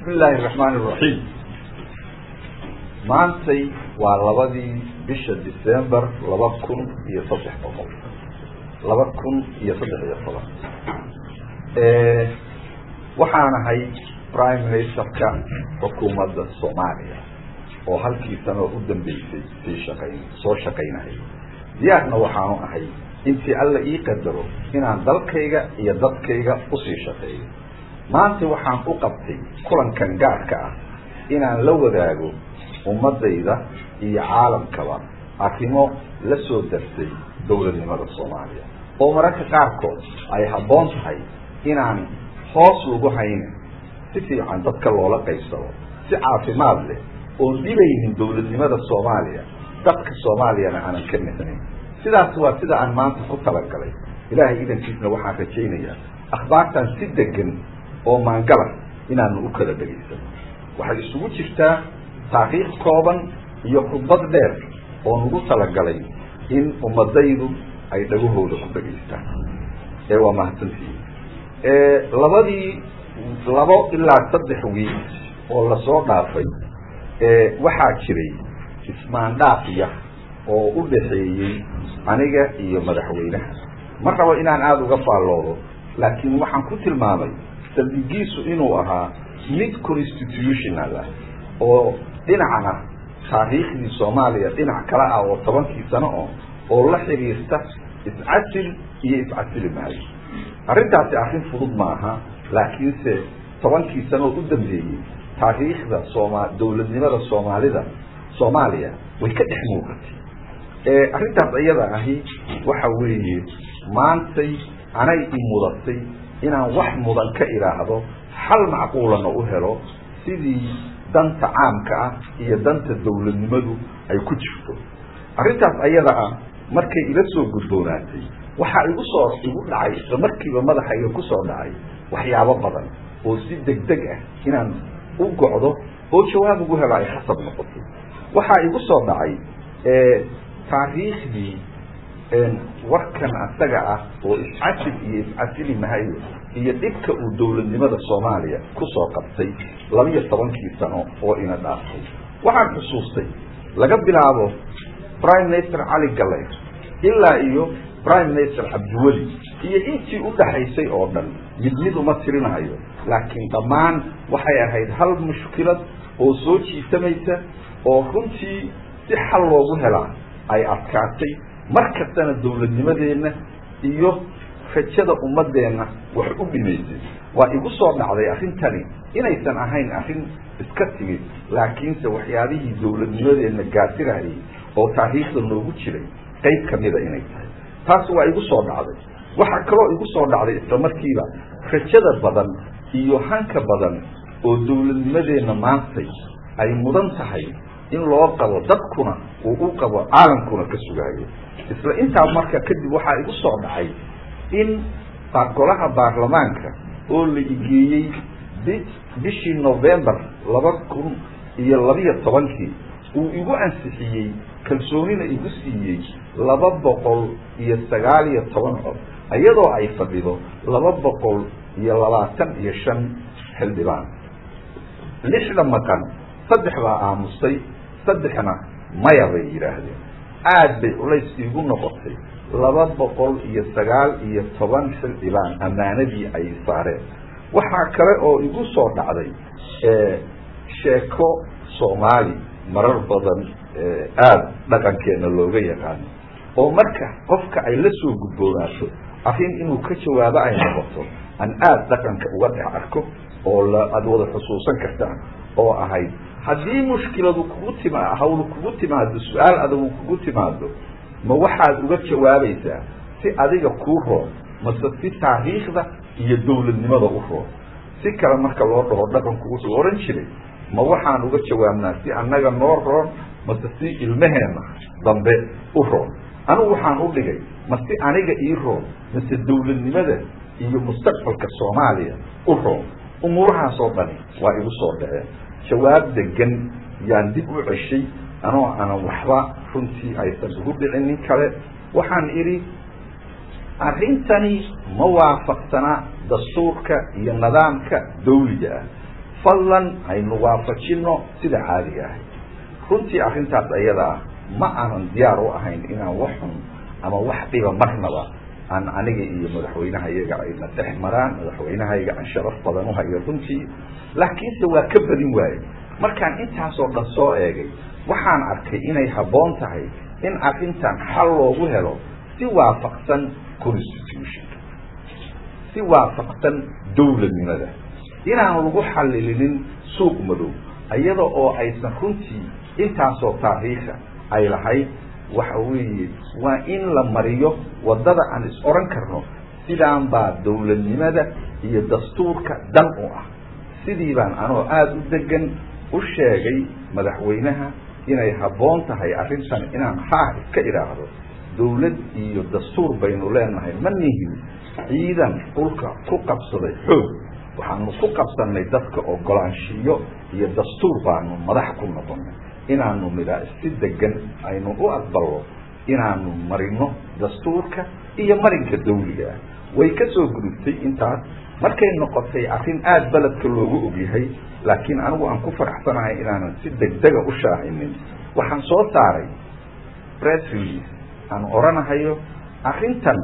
bismi illaahi raxmaani iraxiim maantay waa labadii bisha december laba kun iyo saddex boqol laba kun iyo saddex iyo toban waxaan ahay prime ministerka xukuumadda soomaaliya oo halkii sanoo u dambeysay sii shaqayn soo shaqaynahay diyaarna waxaanu ahay intii alla ii qadaro inaan dalkayga iyo dadkayga usii shaqeeyo maanta waxaan u qabtay kulankan gaarka ah inaan la wadaago ummadayda iyo caalamkaba arrimo la soo dartay dowladnimada soomaaliya oo mararka qaarkood ay habboon tahay inaan hoos lagu haynin si fiican dadka loola qaybsado si caafimaad leh oon dhibaynin dowladnimada soomaaliya dadka soomaaliyana aanan ka mixnayn sidaas waa sida aan maanta ku talagalay ilaahay idankiisna waxaan rajaynayaa akhbaartan si degan oo maangala inaanu u kala dhegaysano waxay isugu jirtaa taariikh kooban iyo khudbad dheer oo nagu talagalay in ummadaydu ay dhagahooda ku dhegaystaan ee waa mahadsantihiin labadii labo ilaa saddex wiil oo lasoo dhaafay waxaa jiray ismaandhaaf yar oo u dhaxeeyey aniga iyo madaxweynaha ma rabo inaan aada uga faalloodo laakiin waxaan ku tilmaamay saldigiisu inuu ahaa mid constitutional ah oo dhinacna taariikhdii soomaaliya dhinac kale ah oo tobankii sano oo oo la xiriirta iscasil iyo iscasili maayo arrintaasi arrin fudud maaha laakiinse tobankii sano oo u dambeeyey taariikhda sooma dowladnimada soomaalida soomaaliya way ka dhex muuqatay arrintaas iyada ahi waxa weeye maantay anay i mudatay inaan wax mudan ka idhaahdo xal macquulana u helo sidii danta caamka ah iyo danta dowladnimadu ay ku jirto arrintaas ayada ah markay ila soo gudboonaatay waxaa igu soo igu dhacay isla markiiba madaxayga ku soo dhacay waxyaabo badan oo si degdeg ah inaan u gocdo oo jawaab ugu helo ay khasab noqotay waxaa igu soo dhacay taariikhdii warkan asaga ah oo iscasil iyo iscasili mahayo iyo dhibka uu dowladnimada soomaaliya kusoo qabtay labiyo tobankii sano oo ina dhaaftay waxaan xusuustay laga bilaabo prime minister cali galleer ilaa iyo prime minister cabdiweli iyo intii u dhaxaysay oo dhan mid mid uma tirinahayo laakiin dhammaan waxay ahayd hal mushkilad oo soo jiitamaysa oo runtii si xal loogu helaa ay adkaatay mar kastana dowladnimadeenna iyo rajada ummadeenna wax u dhimaysay waa igu soo dhacday arrintani inaysan ahayn arrin iska timid laakiinse waxyaabihii dowladnimadeenna gaasirayay oo taariikhda noogu jiray qayb kamida inay tahay taas waa igu soo dhacday waxaa kaloo igu soo dhacday isla markiiba rajada badan iyo hanka badan oo dowladnimadeenna maantay ay mudan tahay in loo qabo dadkuna uu u qabo caalamkuna ka sugaayo isla intaa marka kadib waxaa igu soo dhacay in golaha baarlamaanka oo la igeeyey bi bishii november laba kun iyo labiyo tobankii uu igu ansixiyey kalsoonina igu siiyey laba boqol iyo sagaal iyo toban cod iyadoo ay fadhido laba boqol iyo labaatan iyo shan xildhibaan lixda maqan saddex baa aamustay saddexna maya bay yidhaahdeen aada bay culays iigu noqotay laba boqol iyo sagaal iyo toban xildhibaan ammaanadii ay saareen waxaa kale oo igu soo dhacday sheeko soomaali marar badan aada dhaqankeena looga yaqaano oo marka qofka ay la soo gudboonaato arrin inuu ka jawaabo ay noqoto aan aada dhaqanka uga dhex arko oo la aada wada xusuusan kartaan oo ahayd haddii mushkiladu kugu tima hawlu kugu timaado su-aal adagu kugu timaado ma waxaad uga jawaabaysaa si adiga kuu roon mase si taariikhda iyo dowladnimada u roon si kale marka loo dhaho dhaqanku wuxuu ohan jiray ma waxaan uga jawaabnaa si annaga noo roon mase si ilmaheenna dambe u roon anigu waxaan u dhigay ma si aniga ii roon mase dowladnimada iyo mustaqbalka soomaaliya u roon umuurahaasoo dhani waa igu soo dhaceen jawaab degan yaan dib u ceshay anoo aanan waxba runtii aysan ugu dhicin nin kale waxaan idhi arrintani ma waafaqsana dastuurka iyo nidaamka dawliga ah fadlan haynu waafajino sida caadiga ahay runtii arrintaas ayada ah ma aanan diyaar u ahayn inaan wax xun ama wax dhiba marnaba aan aniga iyo madaxweynaha iyaga ayna dhex maraan madaxweynahayaga aan sharaf badan uhayo runtii laakiinse waa ka badin waaye markaan intaasoo dhan soo eegay waxaan arkay inay habboon tahay in arrintan xal loogu helo si waafaqsan constitution si waafaqsan dowladnimada inaan lagu xalilinin suuq madow iyada oo aysan runtii intaasoo taariikha ay lahayd waxa weeye waa in la mariyo waddada aan is oran karno sidaan baa dowladnimada iyo dastuurka dan u ah sidii baan anoo aada u degan u sheegay madaxweynaha inay habboon tahay arrintan inaan haa iska idhaahdo dowlad iyo dastuur baynu leenahay ma nihin ciidan dhulka ku qabsaday xoog waxaanu ku qabsanay dadka ogolaanshiyo iyo dastuur baanu madax ku noqonay inaanu midhaa si degan aynu u aqbalno inaanu marino dastuurka iyo marinka dawliga ah way ka soo gudubtay intaas markay noqotay arrin aada beledka loogu ogyahay laakiin anigu aan ku faraxsanahay inaanan si degdega u shaacinin waxaan soo saaray press release aan oranahayo arrintan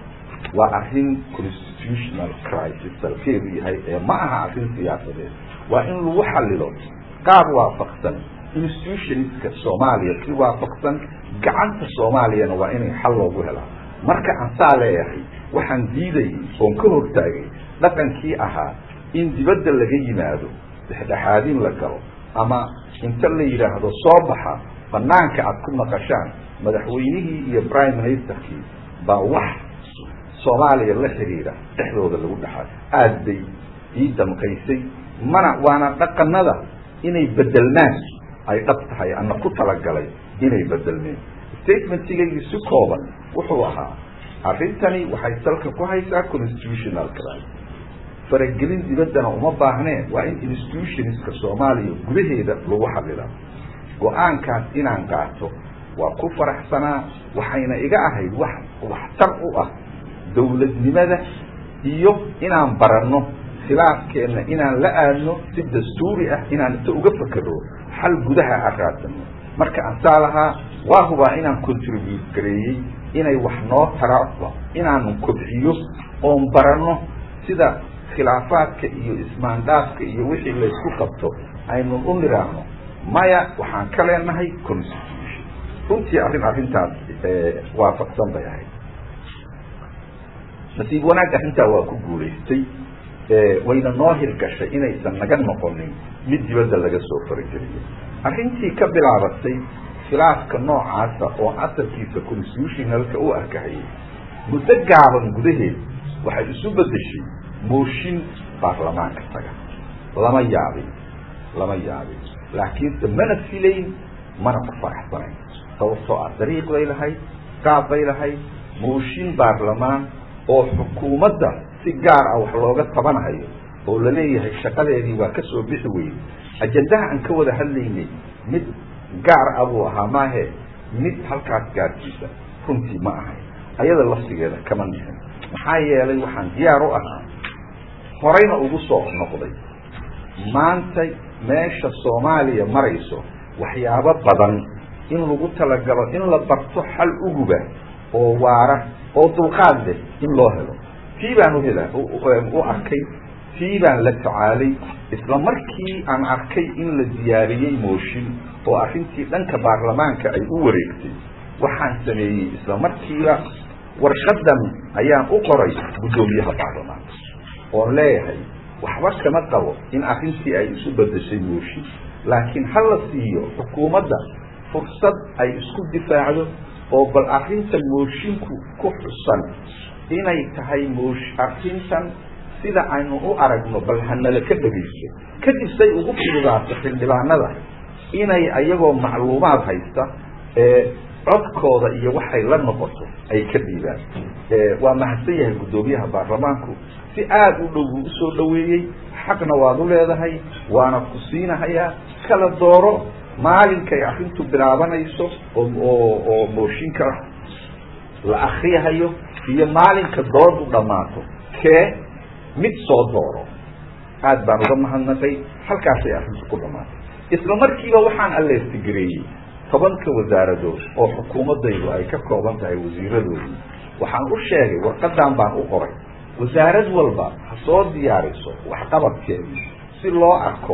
waa arrin constitutional crisis salkeedu yahay ee ma aha arrin siyaasadeed waa in lagu xalilo qaab waafaqsan institutionska soomaaliya si waafaqsan gacanta soomaaliyana waa inay xal loogu helaa marka aan saa leeyahay waxaan diidayay oon ka hortaagay dhaqankii ahaa in dibadda laga yimaado dhexdhexaadin la galo ama inta la yidhaahdo soo baxa banaanka aad ku naqashaan madaxweynihii iyo prime ministerkii baa wax soomaaliya la xiriira dhexdooda lagu dhaxay aada bay ii damqaysay mana waana dhaqanada inay bedelnaan ay dhab tahay ana ku talagalay inay bedelmeen statementigaygii si kooban wuxuu ahaa arrintani waxay salka ku haysaa constitutional crisis faragelin dibaddana uma baahneen waa in institutionska soomaaliya gudaheeda lagu xalilaa go-aankaas inaan qaato waa ku faraxsanaa waxayna iga ahayd wax waxtar u ah dowladnimada iyo inaan baranno khilaafkeenna inaan la aadno si dastuuri ah inaan inta uga fakero xal gudaha aan raadsano marka aan saa lahaa waa hubaa inaan contribute gareeyey inay wax noo taraaba inaanu kobciyo oon baranno sida khilaafaadka iyo ismaandhaafka iyo wixii laysku qabto aynu u niraahno maya waxaan ka leenahay constitution runtii arrin arrintaas waafaqsan bay ahayd nasiib wanaag arrintaa waa ku guulaystay wayna noo hirgashay inaysan naga noqonin mid dibadda laga soo farageliyo arrintii ka bilaabatay khilaafka noocaasa oo asalkiisa constitutionalka u arkahayay muddo gaaban gudaheed waxay isu bedeshay mooshin baarlamaanka taga lama yaabin lama yaabin laakiinse mana filayn mana ku faraxsanayn sababtoo ah dariiq bay lahayd qaab bay lahayd mooshin baarlamaan oo xukuumadda si gaar ah wax looga tabanahayo oo laleeyahay shaqadeedii waa ka soo bixi weyey ajandaha aan ka wada hadlaynay mid gaar ah buu ahaa maahe mid halkaas gaarkiisa runtii ma ahay ayada laftigeeda kama nixin maxaa yeelay waxaan diyaar u ahaa horeyna ugu soo noqday maanta meesha soomaaliya marayso waxyaabo badan in lagu talagalo in la barto xal uguba oo waara oo dulqaad leh in loo helo tii baan uhela u arkay tii baan la tacaalay isla markii aan arkay in la diyaariyey mooshin oo arrintii dhanka baarlamaanka ay u wareegtay waxaan sameeyey isla markiiba warqadan ayaan u qoray guddoomiyaha baarlamaanka oon leeyahay waxba kama qabo in arrintii ay isu bedeshay mooshin laakiin ha la siiyo xukuumadda fursad ay isku difaacdo oo bal arrintan moshinku ku xusan inay tahay moosh arrintan sida aynu u aragno bal hanala ka dhegaysto kadib say ugu fududaato xildhibaanada inay ayagoo macluumaad haysta ee codkooda iyo waxay la noqoto ay ka dhiibaan waa mahadsan yahay guddoomiyaha baarlamaanku si aada u dhow buu usoo dhaweeyey xaqna waad u leedahay waana ku siinahayaa kala dooro maalinkay arrintu bilaabanayso oo oo oo mooshinka la akriyahayo iyo maalinka doodu dhammaato kee mid soo dooro aad baan uga mahadnaqay halkaasay arrintu ku dhamaatay isla markiiba waxaan alleestigareeyey tobanka wasaaradood oo xukuumaddaydu ay ka kooban tahay wasiiradoodii waxaan u sheegay warqadan baan u qoray wasaarad walba ha soo diyaariso waxqabadkeedii si loo arko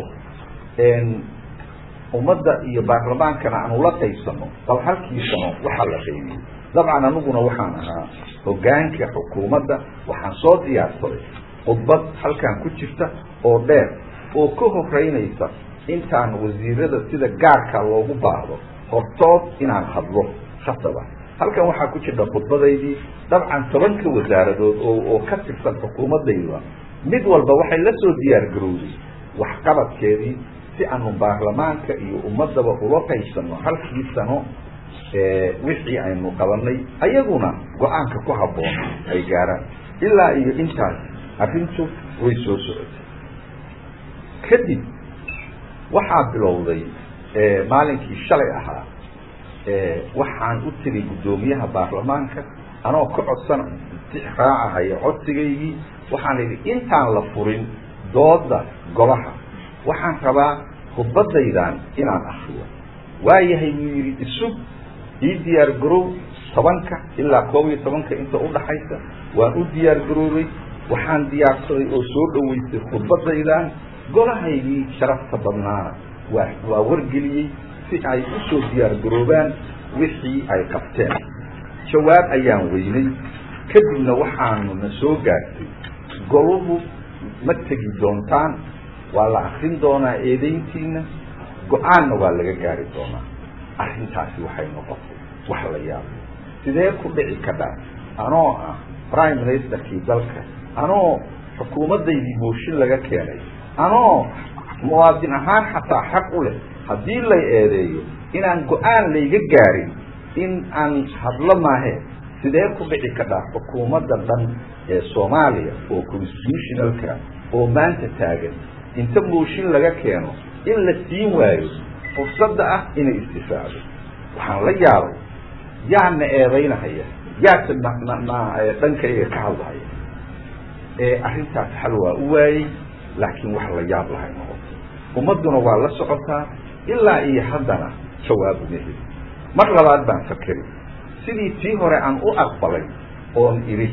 ummadda iyo baarlamaankana aan ula qaybsano bal halkiisano waxaa la qaybiyey dabcan aniguna waxaan ahaa hogaanka xukuumadda waxaan soo diyaarsaday khudbad halkan ku jirta oo dheer oo ka horeynaysa intaan wasiirada sida gaarka loogu baahdo hortood inaan hadlo khasaba halkan waxaa ku jirta khudbadaydii dabcan tobanka wasaaradood oo oo ka tirsan xukuumaddayda mid walba waxay la soo diyaar garowday waxqabadkeedii si aanu baarlamaanka iyo ummadaba ula qaybsano halkii sano wixii aynu qabanay ayaguna go-aanka ku habboon ay gaaraan ilaa iyo intaas arrintu way soo socotay kadib waxaa bilowday maalinkii shalay ahaa waxaan u tiri guddoomiyaha baarlamaanka anoo ka codsan raacahaya codsigaygii waxaan idhi intaan la furin dooda golaha waxaan rabaa khudbadaydan inaan akriyo waayahay wuu yidhi isug ii diyaar garow tobanka ilaa koob iyo tobanka inta udhaxaysa waan u diyaar garoobay waxaan diyaarsaday oo soo dhaweystay khudbadaydan golahaygii sharafta badnaana waa waa wargeliyey si ay usoo diyaar garoobaan wixii ay qabteen jawaab ayaan weynay kadibna waxaanu na soo gaartay goluhu ma tegi doontaan waa la akrin doonaa eedayntiina go-aanna waa laga gaari doonaa arrintaasi waxay noqotay wax la yaabay sidee ku dhici kadhaa anoo ah prime ministerkii dalka anoo xukuumaddaydii mooshin laga keenay anoo muwaadin ahaan xataa xaq u leh haddii lay eedeeyo inaan go-aan layga gaarin in aan hadlo maahe sidee ku dhici kadhaa xukuumadda dhan ee soomaaliya oo constitutionalka oo maanta taagan inta mooshin laga keeno in la siin waayo fursadda ah inay istifaacdo waxaan la yaabay yaana eedaynahaya yaase dhankayga ka hadlahaya arrintaas xal waa u waayey laakiin wax la yaab lahay noqoto ummadduna waa la socotaa ilaa iyo haddana jawaabu ma heli mar labaad baan fakeri sidii tii hore aan u aqbalay oon idhi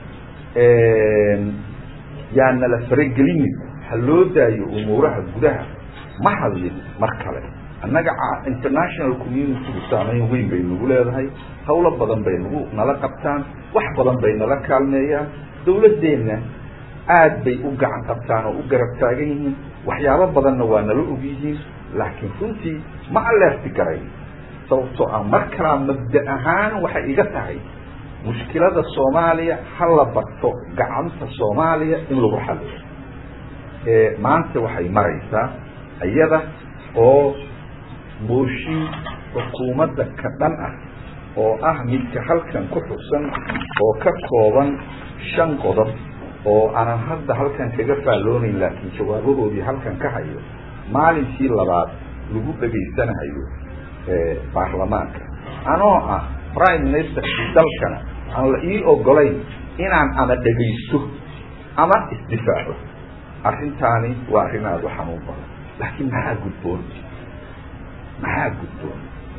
yaa nala faragelinin ha loo daayo umuuraha gudaha ma hadlin mar kale annaga international communitygu saamayn weyn bay nagu leedahay hawlo badan bay nagu nala qabtaan wax badan bay nala kaalmeeyaan dawladdeenna aad bay u gacan qabtaan oo u garab taagan yihiin waxyaabo badanna waa nala og yihiin laakiin runtii ma aleerti garayn sababtoo ah mar kalaa mabda ahaan waxay iga tahay mushkilada soomaaliya ha la barto gacanta soomaaliya in lagu xaliyo maanta waxay maraysaa iyada oo mooshin xukuumadda ka dhan ah oo ah midka halkan ku xusan oo ka kooban shan qodob oo aanan hadda halkan kaga faalloonayn laakiin jawaabahoodii halkan ka hayo maalinkii labaad lagu dhegaysanahayo baarlamaanka anoo ah prime ministerkii dalkana aan la ii ogolayn inaan ama dhegaysto ama isdifaaco arrintaani waa arrin aada u xanuun badan laakiin maxaa gudboon maxaa gudboon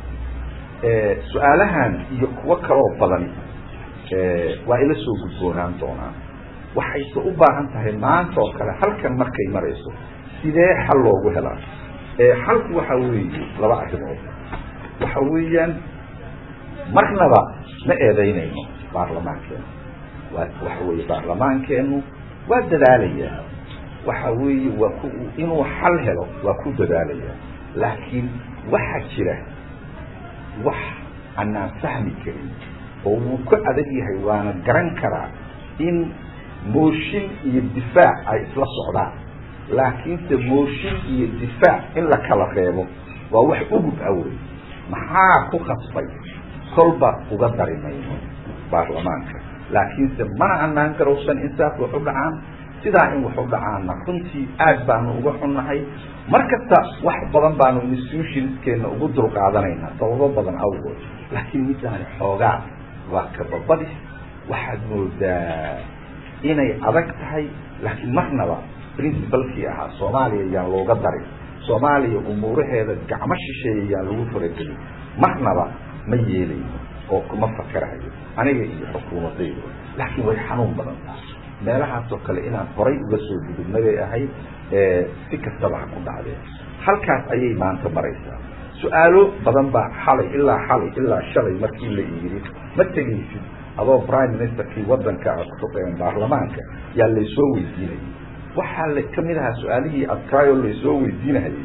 su-aalahan iyo kuwo kaloo badan waa ila soo gudboonaan doonaa waxayse u baahan tahay maanta oo kale halkan markay marayso sidee xal loogu helaa xalku waxa weeye laba arrimood waxa weeyaan marnaba ma eedaynayno baarlamaankeenu waa waxa weeye baarlamaankeenu waa dadaalayaa waxa weeye waa ku inuu xal helo waa ku dadaalayaa laakiin waxaa jira wax anaan fahmi karin oo wuu ka adag yahay waana garan karaa in mooshin iyo difaac ay isla socdaan laakiinse mooshin iyo difaac in la kala reebo waa wax ugub awey maxaa ku khasbay kolba uga dari mayno baarlamaanka laakiinse mana anaan garowsan in saas wax u dhacaan sidaa in wax u dhacaana runtii aad baanu uga xunnahay mar kasta wax badan baanu institutionskeena ugu dulqaadanaynaa sababo badan awgood laakiin midaani xoogaa waa kababadis waxaad moodaa inay adag tahay laakiin marnaba principalkii ahaa soomaaliya yaan looga darin soomaaliya umuuraheeda gacmo shisheeya yaan lagu faragelin marnaba ma yeelayno oo kuma fakerahayo aniga iyo xukuumadayda laakiin way xanuun badan tahay meelahaasoo kale inaan horay uga soo gudubna bay ahayd si kastaba ha ku dhacdeen halkaas ayay maanta maraysaa su-aalo badan baa xalay ilaa xalay ilaa shalay markii la yidhi ma tegaysid adoo prime ministerkii wadanka baarlamaanka yaa laysoo weydiinayay waxaa la kamid ahaa su-aalihii adkaayoo laysoo weydiinahayay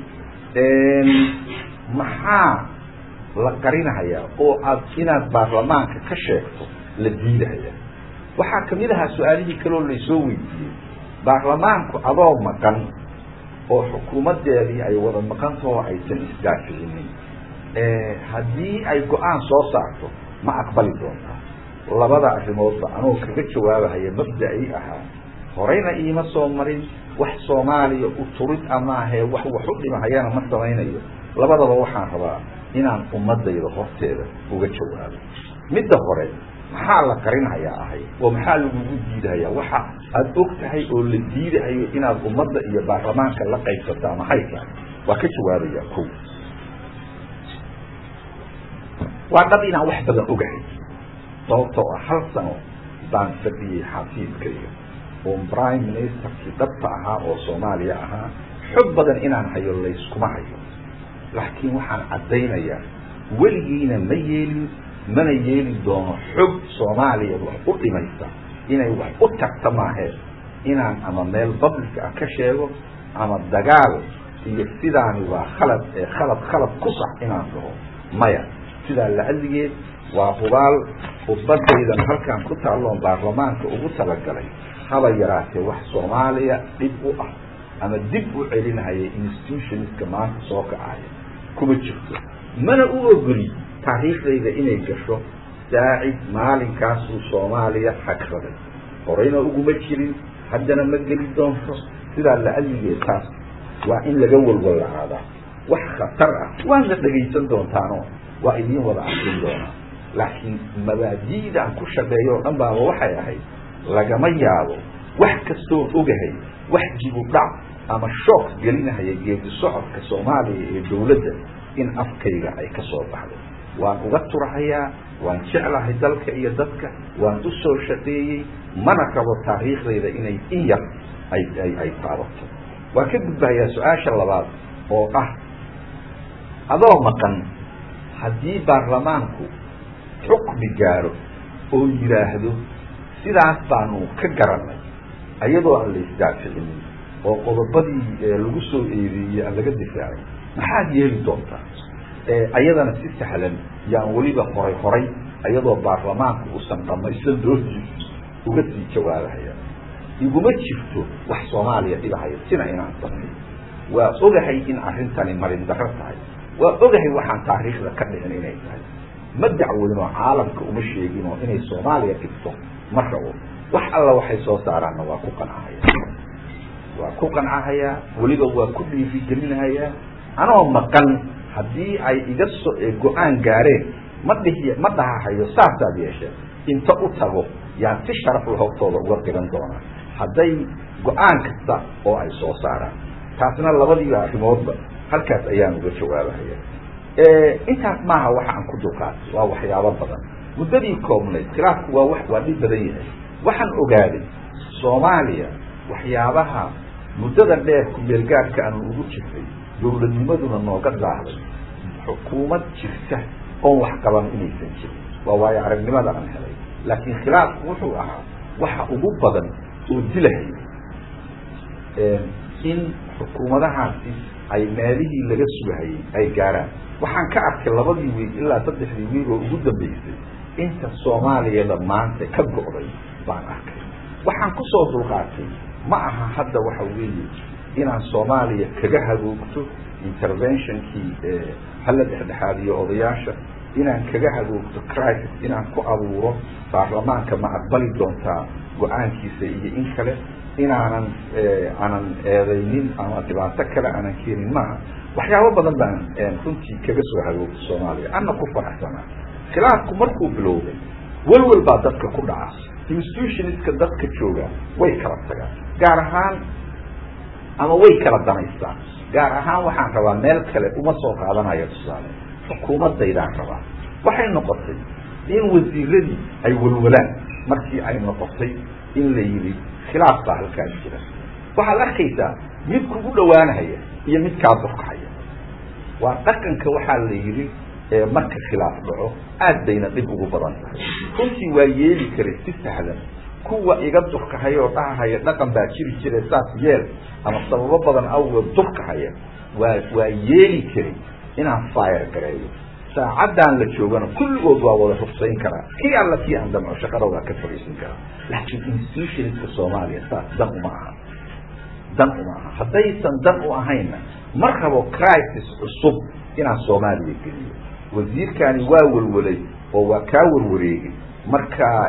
maxaa la qarinahayaa oo aad inaad baarlamaanka ka sheegto la diidahaya waxaa kamid ahaa su-aalihii kaloo laysoo weydiiyey baarlamaanku adoo maqan oo xukuumadeedii ay wada maqantahoo aysan isdaaficinin haddii ay go-aan soo saarto ma aqbali doontaa labada arrimoodba anoo kaga jawaabahaya mabda-i ahaa horeyna iima soo marin wax soomaaliya u turid amaahee wax wax u dhimahayana ma samaynayo labadaba waxaan rabaa inaan ummadayda horteeda uga jawaabo midda hore maxaa la qarinhayaa ahay oo maxaa lagugu diidahayaa waxa aada og tahay oo la diidahayo inaad ummadda iyo baarlamaanka la qaybsataa maxay tahay waa ka jawaabaya ko waa dhab inaan wax badan ogahay sababtoo ah hal sano baan fadhiyey xafiiskayga oo prime ministerkii dhabta ahaa oo soomaaliya ahaa xog badan inaan hayo layskuma hayo laakiin waxaan caddaynayaa weligiina ma yeelin mana yeeli doono xog soomaaliya wax u dhimaysa inay wax u tagta maahee inaan ama meel public ah ka sheego ama dagaal iyo sidaani waa khalad ee khalad khalad ku sax inaan dhaho maya sidaa lacaligeed waa hubaal ubadaydan halkaan ku taalloon baarlamaanka ugu talagalay haba yaraatee wax soomaaliya dhib u ah ama dib u celinahaya institutionska maanta soo kacaya kuma jirto mana u ogoli taariikhdayda inay gasho saacid maalinkaasuu soomaaliya xagraday horeyna uguma jirin haddana ma geli doonto sidaa lacaligeed taas waa in laga walwalacaadaa wax khatar ah waadna dhegaysan doontaano waa idiin wada arkin doonaa laakiin mabaadi'daan ku shaqeeyo o dhan baaba waxay ahayd lagama yaabo wax kastoo ogahay wax jibu dhac ama shook gelinahaya geedi socodka soomaaliya ee dawladda in afkayga ay ka soo baxdo waan uga turahayaa waan jeclahay dalka iyo dadka waan u soo shaqeeyey mana rabo taariikhdayda inay in yar ay ay ay taabato waan ka gudbahayaa su-aasha labaad oo ah adoo maqan haddii baarlamaanku xukmi gaaro oo yidhaahdo sidaas baanu ka garanay ayadoo aan la isdaaficinin oo qodobadii lagu soo eedeeyey aan laga difaacay maxaad yeeli doontaa ayadana si sahlan yaan weliba horay horay ayadoo baarlamaanku uusan dhamaysan doodiisa uga sii jawaabahaya iguma jirto wax soomaaliya dhibahaya sina inaan sameeyo waa ogahay in arrintani marin darro tahay waa ogahay waxaan taariikhda ka dhicin inay tahay ma dacweynoo caalamka uma sheeginoo inay soomaaliya dhigto ma rabo wax alla waxay soo saaraanna waa ku qancahaya waa ku qancahayaa weliba waa ku dhiirigelinahayaa anoo maqan haddii ay iga so go-aan gaareen ma dhihi ma dhahahayo saasaad yeesheen inta u tago yaan si sharaf la hortooda uga qiran doonaa hadday go-aan kasta oo ay soo saaraan taasna labadiiba arrimoodba halkaas ayaan uga jawaabahaya intaas maaha waxa aan ku dulqaatay waa waxyaabo badan muddadii koobnayd khilaafku waa wax waa dhib badan yahay waxaan ogaaday soomaaliya waxyaabaha muddada dheer ku-meelgaadka aanu ugu jirtay dawladnimaduna nooga daahday xukuumad jirta oon wax qaban inaysan jirin waa waayo aragnimada aan helay laakiin khilaafku wuxuu ahaa waxa ugu badan oo dilahaya in xukuumadahaasi ay meelihii laga sugahayay ay gaaraan waxaan ka arkay labadii wiil ilaa saddexdii wiil oo ugu dambaysay inta soomaaliyada maanta ka go'day baan arkay waxaan kusoo dulqaatay ma aha hadda waxa weeye inaan soomaaliya kaga hagoogto interventionkii hala dhexdhexaadiyo odayaasha inaan kaga hagoogto crisis inaan ku abuuro baarlamaanka ma aqbali doontaa go-aankiisa iyo in kale inaanan aanan eedaynin ama dhibaato kale aanan keenin maaha waxyaabo badan baan runtii kaga soo hagoogto soomaaliya ana ku faraxsanaa khilaafku markuu bilowday welwel baa dadka ku dhaca institutionska dadka jooga way kala tagaan gaar ahaan ama way kala danaystaan gaar ahaan waxaan rabaa meel kale uma soo qaadanayo tusaale xukuumaddaydaan rabaa waxay noqotay in wasiiradii ay walwalaan markii ay noqotay in la yidhi khilaaf baa halkaas jira waxaad arkaysaa mid kugu dhawaanahaya iyo mid kaa durkahaya waa dhaqanka waxaa la yidhi marka khilaaf dhaco aad bayna dhib ugu badan tahay runtii waa yeeli karay si sahlan kuwa iga durkahaya oo dhahahaya dhaqan baa jiri jire saas yeel ama sababo badan awgeed durkahaya waa waa yeeli karay inaan fire gareeyo saacaddan la joogana kulligood waa wada rufsayn karaa kii alla kii aan damco shaqada waa ka fadhiisan karaa laakiin institutionska soomaaliya saas dan uma aha dan uma aha haddaysan dan u ahaynna ma rabo crisis cusub inaan soomaaliya geliyo wasiirkani waa welwelay oo waa kaa warwareegay markaa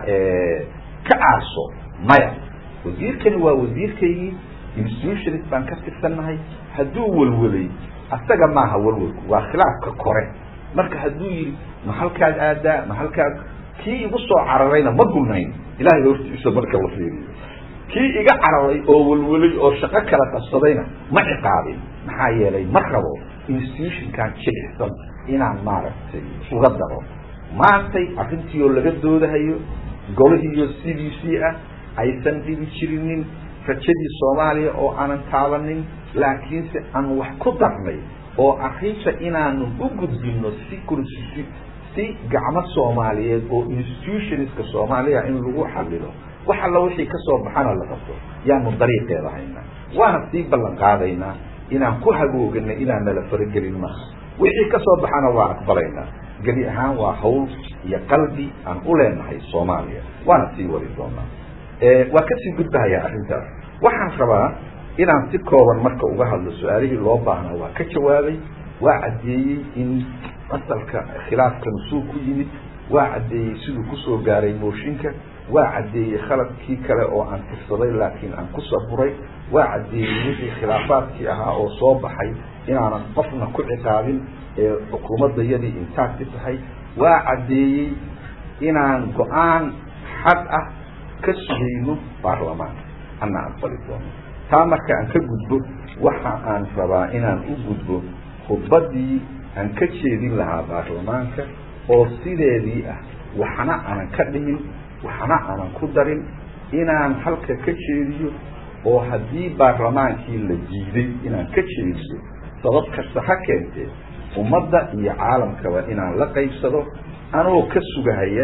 ka aarso maya wasiirkani waa wasiirkaygii institutionist baan ka tirsannahay hadduu welwelay asaga maaha welwelku waa khilaafka kore marka hadduu yidhi ma halkaad aadaa ma halkaad kii igu soo cararayna ma gulnayn ilahay hortiisa marka la fiiriyo kii iga cararay oo welwelay oo shaqo kala qabsadayna ma ciqaabin maxaa yeelay ma rabo institutionkan jilicsan inaan maaragtay uga daro maantay arrintii oo laga doodahayo golihiiyo c d c ah aysan dhibi jirinin rajadii soomaaliya oo aanan taabanin laakiinse aan wax ku darnay oo arrinta inaanu u gudbino si kursi si gacmo soomaaliyeed oo institutionska soomaaliya in lagu xalilo wax alla wixii kasoo baxana la qabto yaanu dariiqeeda haynaa waana sii ballan qaadaynaa inaan ku hagoogana inaan nala faragelin maaha wixii kasoo baxana waa aqbalaynaa gebi ahaan waa hawl iyo qalbi aan u leenahay soomaaliya waana sii wari doonaa waa kasii gudbahayaa arrintaas waxaan rabaa inaan si kooban marka uga hadlo su-aalihii loo baahnaa waa ka jawaabay waa caddeeyey in asalka khilaafkan suu ku yimid waa caddeeyey siduu kusoo gaaray mooshinka waa caddeeyey khaladkii kale oo aan tirsaday laakiin aan ku saburay waa caddeeyey wixii khilaafaadkii ahaa oo soo baxay inaanan qofna ku ciqaabin ee xukuumaddayadii intaagti tahay waa caddeeyey inaan go-aan xad ah ka sugayno baarlamaanka ana aqbali doono taa marka aan ka gudbo waxa aan rabaa inaan u gudbo khudbaddii aan ka jeedin lahaa baarlamaanka oo sideedii ah waxna aanan ka dhimin waxna aanan ku darin inaan halka ka jeediyo oo haddii baarlamaankii la diiday inaan ka jeediyo sabab kasta ha keentee ummadda iyo caalamkaba inaan la qaybsado anoo ka sugahaya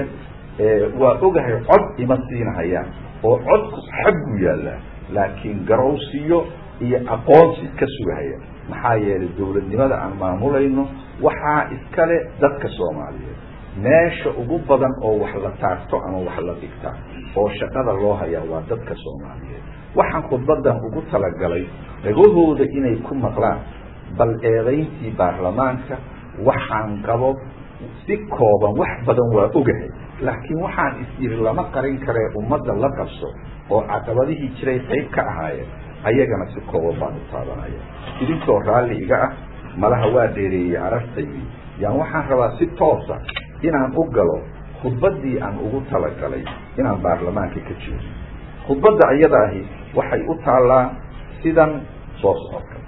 waa ogahay cod ima siinahaya oo codku xagguu yaallaa laakiin garowsiyo iyo aqoonsi ka sugahaya maxaa yeelay dowladnimada aan maamulayno waxaa iskale dadka soomaaliyeed meesha ugu badan oo wax la taagto ama wax la dhigta oo shaqada loo hayaa waa dadka soomaaliyeed waxaan khudbadan ugu talagalay dhagahooda inay ku maqlaan bal eedayntii baarlamaanka waxaan qabo si kooban wax badan waa ogahay laakiin waxaan is yiri lama qarin karee ummadda la qabso oo caqabadihii jiray qayb ka ahaayeen ayagana si kooban baan u taabanaya idinkoo raalli iga ah malaha waa dheereeyey arartaydii yaan waxaan rabaa si toosa inaan u galo khudbaddii aan ugu talagalay inaan baarlamaanka ka jeedo khudbadda iyada ahi waxay u taallaa sidan soo socodka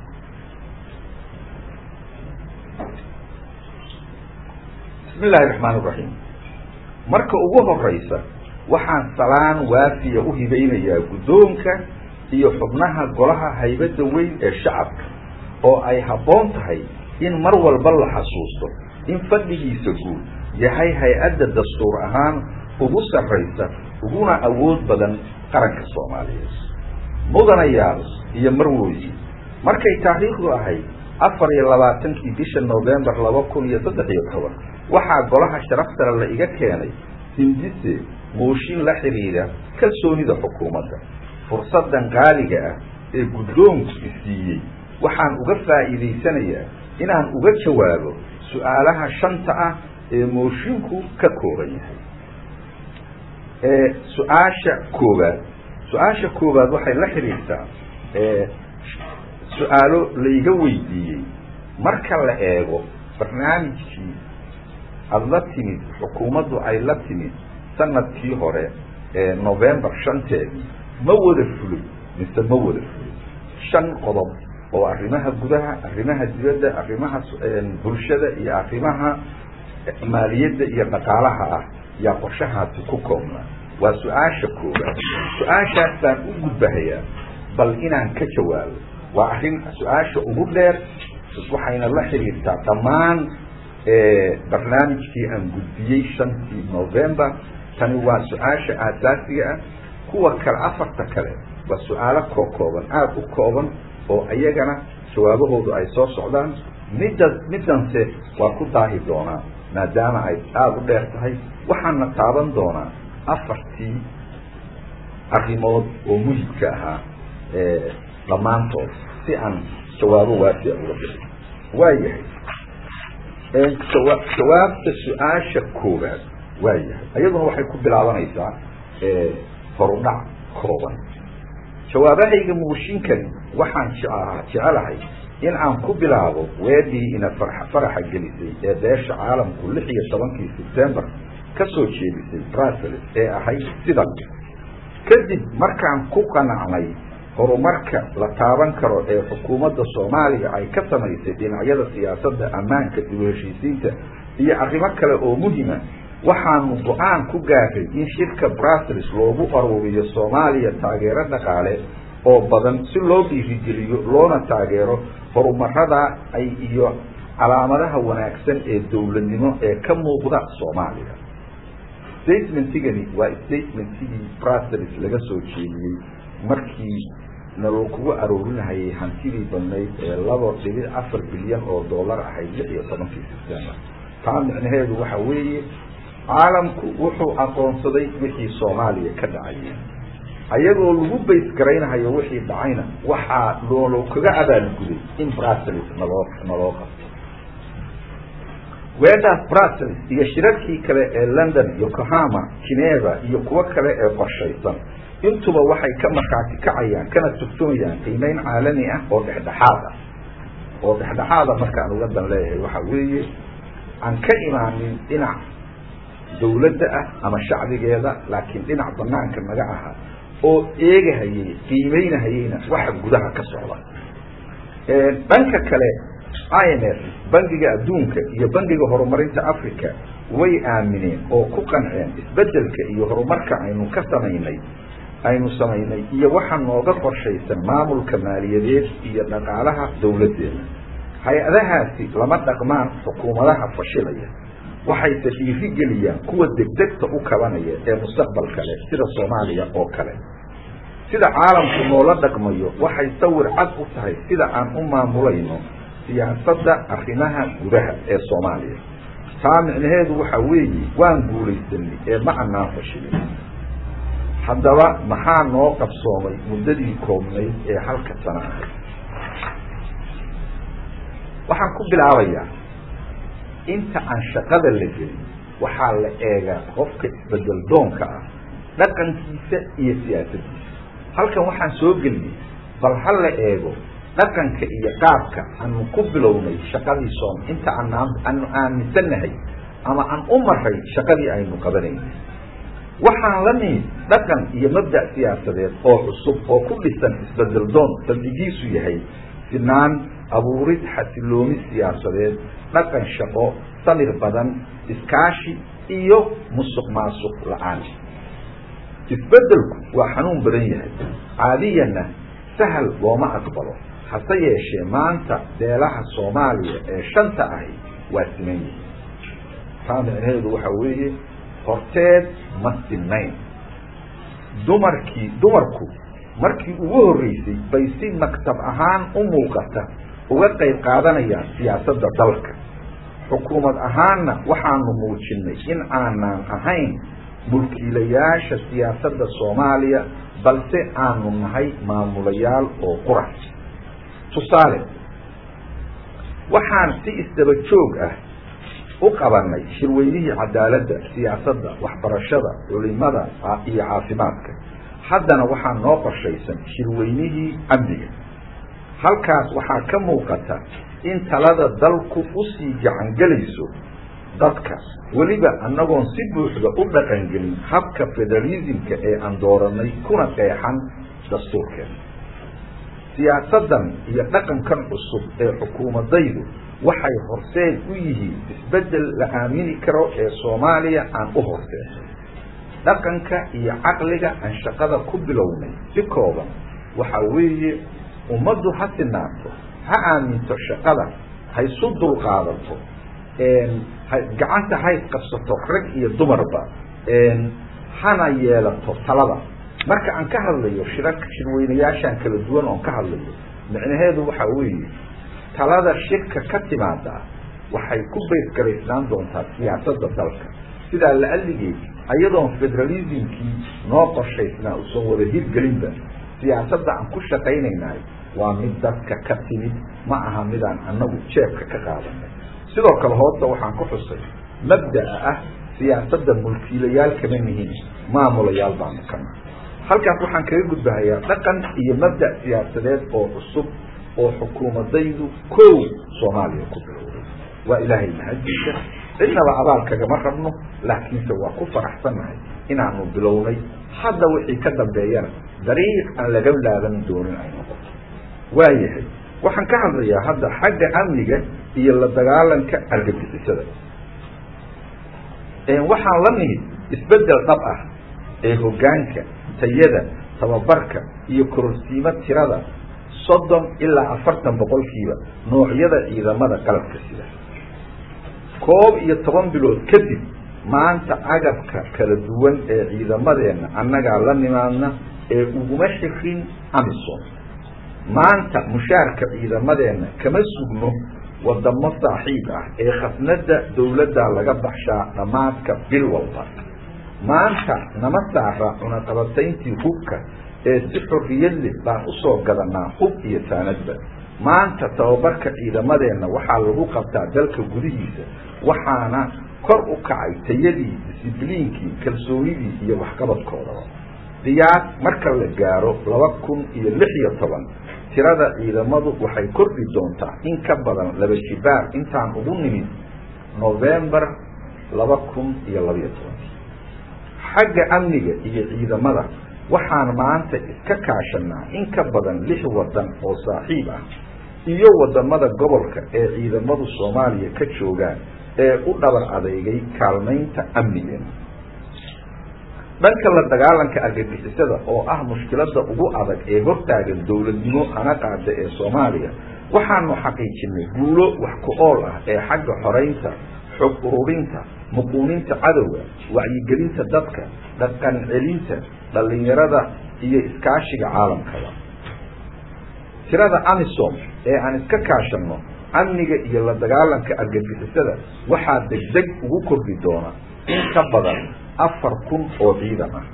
bismi illaahi raxmaan iraxiim marka ugu horeysa waxaan salaan waafiya u hibaynayaa guddoonka iyo xubnaha golaha haybadda weyn ee shacabka oo ay habboon tahay in mar walba la xasuusto in fadhigiisa guud yahay hay-adda dastuur ahaan ugu sarraysa uguna awood badan qaranka soomaaliyeed mudanayaal iyo marwooyi markay taariikhdu ahayd afar iyo labaatankii bisha novembar laba kun iyo saddex iyo toban waxaa golaha sharaftale la iga keenay hindise mooshin la xidhiidha kalsoonida xukuumadda fursaddan qaaliga ah ee guddoonku isiiyey waxaan uga faa'iidaysanayaa inaan uga jawaabo su-aalaha shanta ah ee moshinku ka kooban yahay su-aasha koobaad su-aasha koobaad waxay la xidhiirtaa su-aalo layga weydiiyey marka la eego barnaamijkii aada la timid xukuumaddu ay la timid sanadkii hore ee novembar shanteedii ma wada fulin mise ma wada fulin shan qodob oo arrimaha gudaha arrimaha dibadda arrimaha bulshada iyo arrimaha maaliyadda iyo dhaqaalaha ah yaa qorshahaasi ku koobnaa waa su-aasha koobaad su-aashaas baan u gudbahayaa bal inaan ka jawaabo waa arrin su-aasha ugu dheer waxayna la xiriirtaa dhammaan barnaamijkii aan gudbiyey shantii november tani waa su-aasha aasaasiga ah kuwa kale afarta kale waa su-aalo koo kooban aada u kooban oo iyagana jawaabahoodu ay soo socdaan midda middanse waa ku daahi doonaa maadaama ay aada u dheer tahay waxaana taaban doonaa afartii arrimood oo muhibka ahaa dhammaantood si aan jawaabo waafiya uga bixi waayahay jawaabta su-aasha koowaad waayahay iyaduna waxay ku bilaabanaysaa horudhac kooban jawaabahayga muushinkani waxaan jecelahay in aan ku bilaabo weedii ina faraxa gelisay ee beesha caalamku lix iyo tobankii sebtembar ka soo jeedisay brussels ee ahayd sidan kadib markaan ku qanacnay horumarka la taaban karo ee xukuumadda soomaaliya ay ka samaysay dhinacyada siyaasadda ammaanka dib u heshiisiinta iyo arrimo kale oo muhima waxaanu go-aan ku gaaray in shirka brussels loogu aruuriyo soomaaliya taageero dhaqaale oo badan si loo dhiirigeliyo loona taageero horumarada ay iyo calaamadaha wanaagsan ee dowladnimo ee ka muuqda soomaaliya statementigani waa statementigii brussels laga soo jeediyey markii naloo kugu aroorinahayay hantidii badnayd ee laba dhibic afar bilyan oo dollar ahayd lix iyo tobankii sebtembar taa micnaheedu waxa weeye caalamku wuxuu aqoonsaday wixii soomaaliya ka dhacayay ayagoo lagu bays garaynahayo wixii dhacayna waxaa looloo kaga abaalguday in brussels naloo naloo qabto weedhaas brussels iyo shirarkii kale ee london yokohama geneva iyo kuwo kale ee qorshaysan intuba waxay ka markhaati kacayaan kana tugtumayaan qiimeyn caalami ah oo dhexdhexaad ah oo dhexdhexaada markaan uga dan leeyahay waxa weeye aan ka imaanin dhinac dawladda ah ama shacbigeeda laakiin dhinac banaanka naga aha oo eegahayay qiimeynahayeyna waxa gudaha ka socda dhanka kale i m f bangiga adduunka iyo bangiga horumarinta africa way aamineen oo ku qanceen isbedelka iyo horumarka aynu ka samaynay aynu samaynay iyo waxa nooga qorshaysan maamulka maaliyadeed iyo dhaqaalaha dawladdeena hay-adahaasi lama dhaqmaan xukuumadaha fashilaya waxayse dhiirigeliyaan kuwa degdegta u kabanaya ee mustaqbalka leh sida soomaaliya oo kale sida caalamku noola dhaqmayo waxay sawir cad u tahay sida aan u maamulayno siyaasadda arrimaha gudaha ee soomaaliya taa micnaheedu waxa weeye waan guulaysanay ee ma anaan fashilin haddaba maxaa noo qabsoomay muddadii koobnayd ee halka sano ahayd waxaan ku bilaabayaa inta aan shaqada la gelin waxaa la eegaa qofka isbedel doonka ah dhaqankiisa iyo siyaasaddiisa halkan waxaan soo geliyey bal ha la eego dhaqanka iyo qaabka aanu ku bilownay shaqadii soom inta aanaan aanu aaminsannahay ama aan u maray shaqadii aynu qabanaynay waxaan la nimid dhaqan iyo mabda' siyaasadeed oo cusub oo ku dhisan isbedel doon saldigiisu yahay sinaan abuurid xasiloomi siyaasadeed dhaqan shaqo samir badan iskaashi iyo musuq maasuq la-aan isbedelku waa xanuun badan yahay caadiyanna sahal looma aqbalo hase yeeshee maanta beelaha soomaaliya ee shanta ahi waa siman yihin taa micnaheedu waxa weeye horteed ma sinayn dumarkii dumarku markii ugu horreysay bay si maktab ahaan u muuqata uga qayb qaadanayaan siyaasadda dalka xukuumad ahaanna waxaanu muujinay in aanaan ahayn mulkiilayaasha siyaasadda soomaaliya balse aanu nahay maamulayaal oo qura tusaale waxaan si isdaba joog ah u qabanay shirweynihii cadaaladda siyaasadda waxbarashada culimada iyo caafimaadka haddana waxaa noo qorshaysan shirweynihii amniga halkaas waxaa ka muuqata in talada dalku usii gacangelayso dadka weliba annagoon si buuxda u dhaqangelin habka federalismka ee aan dooranay kuna qeexan dastuurkeena siyaasaddan iyo dhaqankan cusub ee xukuumadaydu waxay horseed u yihiin isbeddel la aamini karo ee soomaaliya aan u horseesay dhaqanka iyo caqliga aan shaqada ku bilownay si kooban waxa weeye ummaddu ha sinaato ha aaminto shaqada haysu dulqaadato gacanta hay qabsato rag iyo dumarba hana yeelato talada marka aan ka hadlayo shira shirweynayaashaan kala duwan oon ka hadlayo micnaheedu waxa weeye talada shirka ka timaada waxay ku baysgaraysnaan doontaa siyaasadda dalka sidaa la alligeed ayadoon federalismkii noo qorshaysnaa usan wada hirgelinba siyaasadda aan ku shaqaynaynahay waa mid dadka ka timid ma aha midaan annagu jeebka ka qaadanay sidoo kale hoosta waxaan ku xusay mabda'a ah siyaasadda mulkiilayaal kama nihin maamulayaal baanu kana halkaas waxaan kaga gudbahayaa dhaqan iyo mabda' siyaasadeed oo cusub oo xukuumadaydu kow soomaaliya ku bilowday waa ilaahay mahadiisa cidnaba abaal kagama rabno laakiinse waa ku faraxsannahay inaanu bilownay hadda wixii ka dambeeyana dariiq aan laga laaban doonin ay noqoto waayahay waxaan ka hadlayaa hadda xagga amniga iyo la dagaalanka argagixisada waxaan la nimid isbeddel dhab ah ee hoggaanka tayada tababarka iyo kororsiimo tirada soddon ilaa afartan boqolkiiba noocyada ciidamada qalabka sida koob iyo toban bilood kadib maanta agabka kala duwan ee ciidamadeenna annagaa la nimaadna ee uguma xirin amisom maanta mushaarka ciidamadeenna kama sugno wadamo saaxiib ah ee khasnada dawladda laga baxshaa dhammaadka bil walba maanta nama saara cunaqabatayntii hubka ee si xorriyad leh baan usoo gadanaa hub iyo saanadba maanta tababarka ciidamadeenna waxaa lagu qabtaa dalka gudihiisa waxaana kor u kacay tayadii disibliinkii kalsoonidii iyo waxqabadkoodaba qiyaas marka la gaaro laba kun iyo lix iyo toban tirada ciidamadu waxay kordhi doontaa in ka badan laba jibaar intaan ugu nimid novembar laba kun iyo labaiyo toban xagga amniga iyo ciidamada waxaan maanta iska kaashanaa in ka badan lix wadan oo saaxiib ah iyo wadamada gobolka ee ciidamadu soomaaliya ka joogaan ee u dhabar adeegay kaalmaynta amnigeena dhanka la dagaalanka argagixisada oo ah mushkilada ugu adag ee hortaagan dowladnimo hana qaada ee soomaaliya waxaanu xaqiijinay guulo wax ku ool ah ee xagga xoraynta xog ururinta muquuninta cadowga wacyigelinta dadka dhaqan celinta dhallinyarada iyo iskaashiga caalamkaba tirada amisom ee aan iska kaashanno amniga iyo la dagaalanka argagixisada waxaa degdeg ugu kordhi doona in ka badan afar kun oo ciidan ah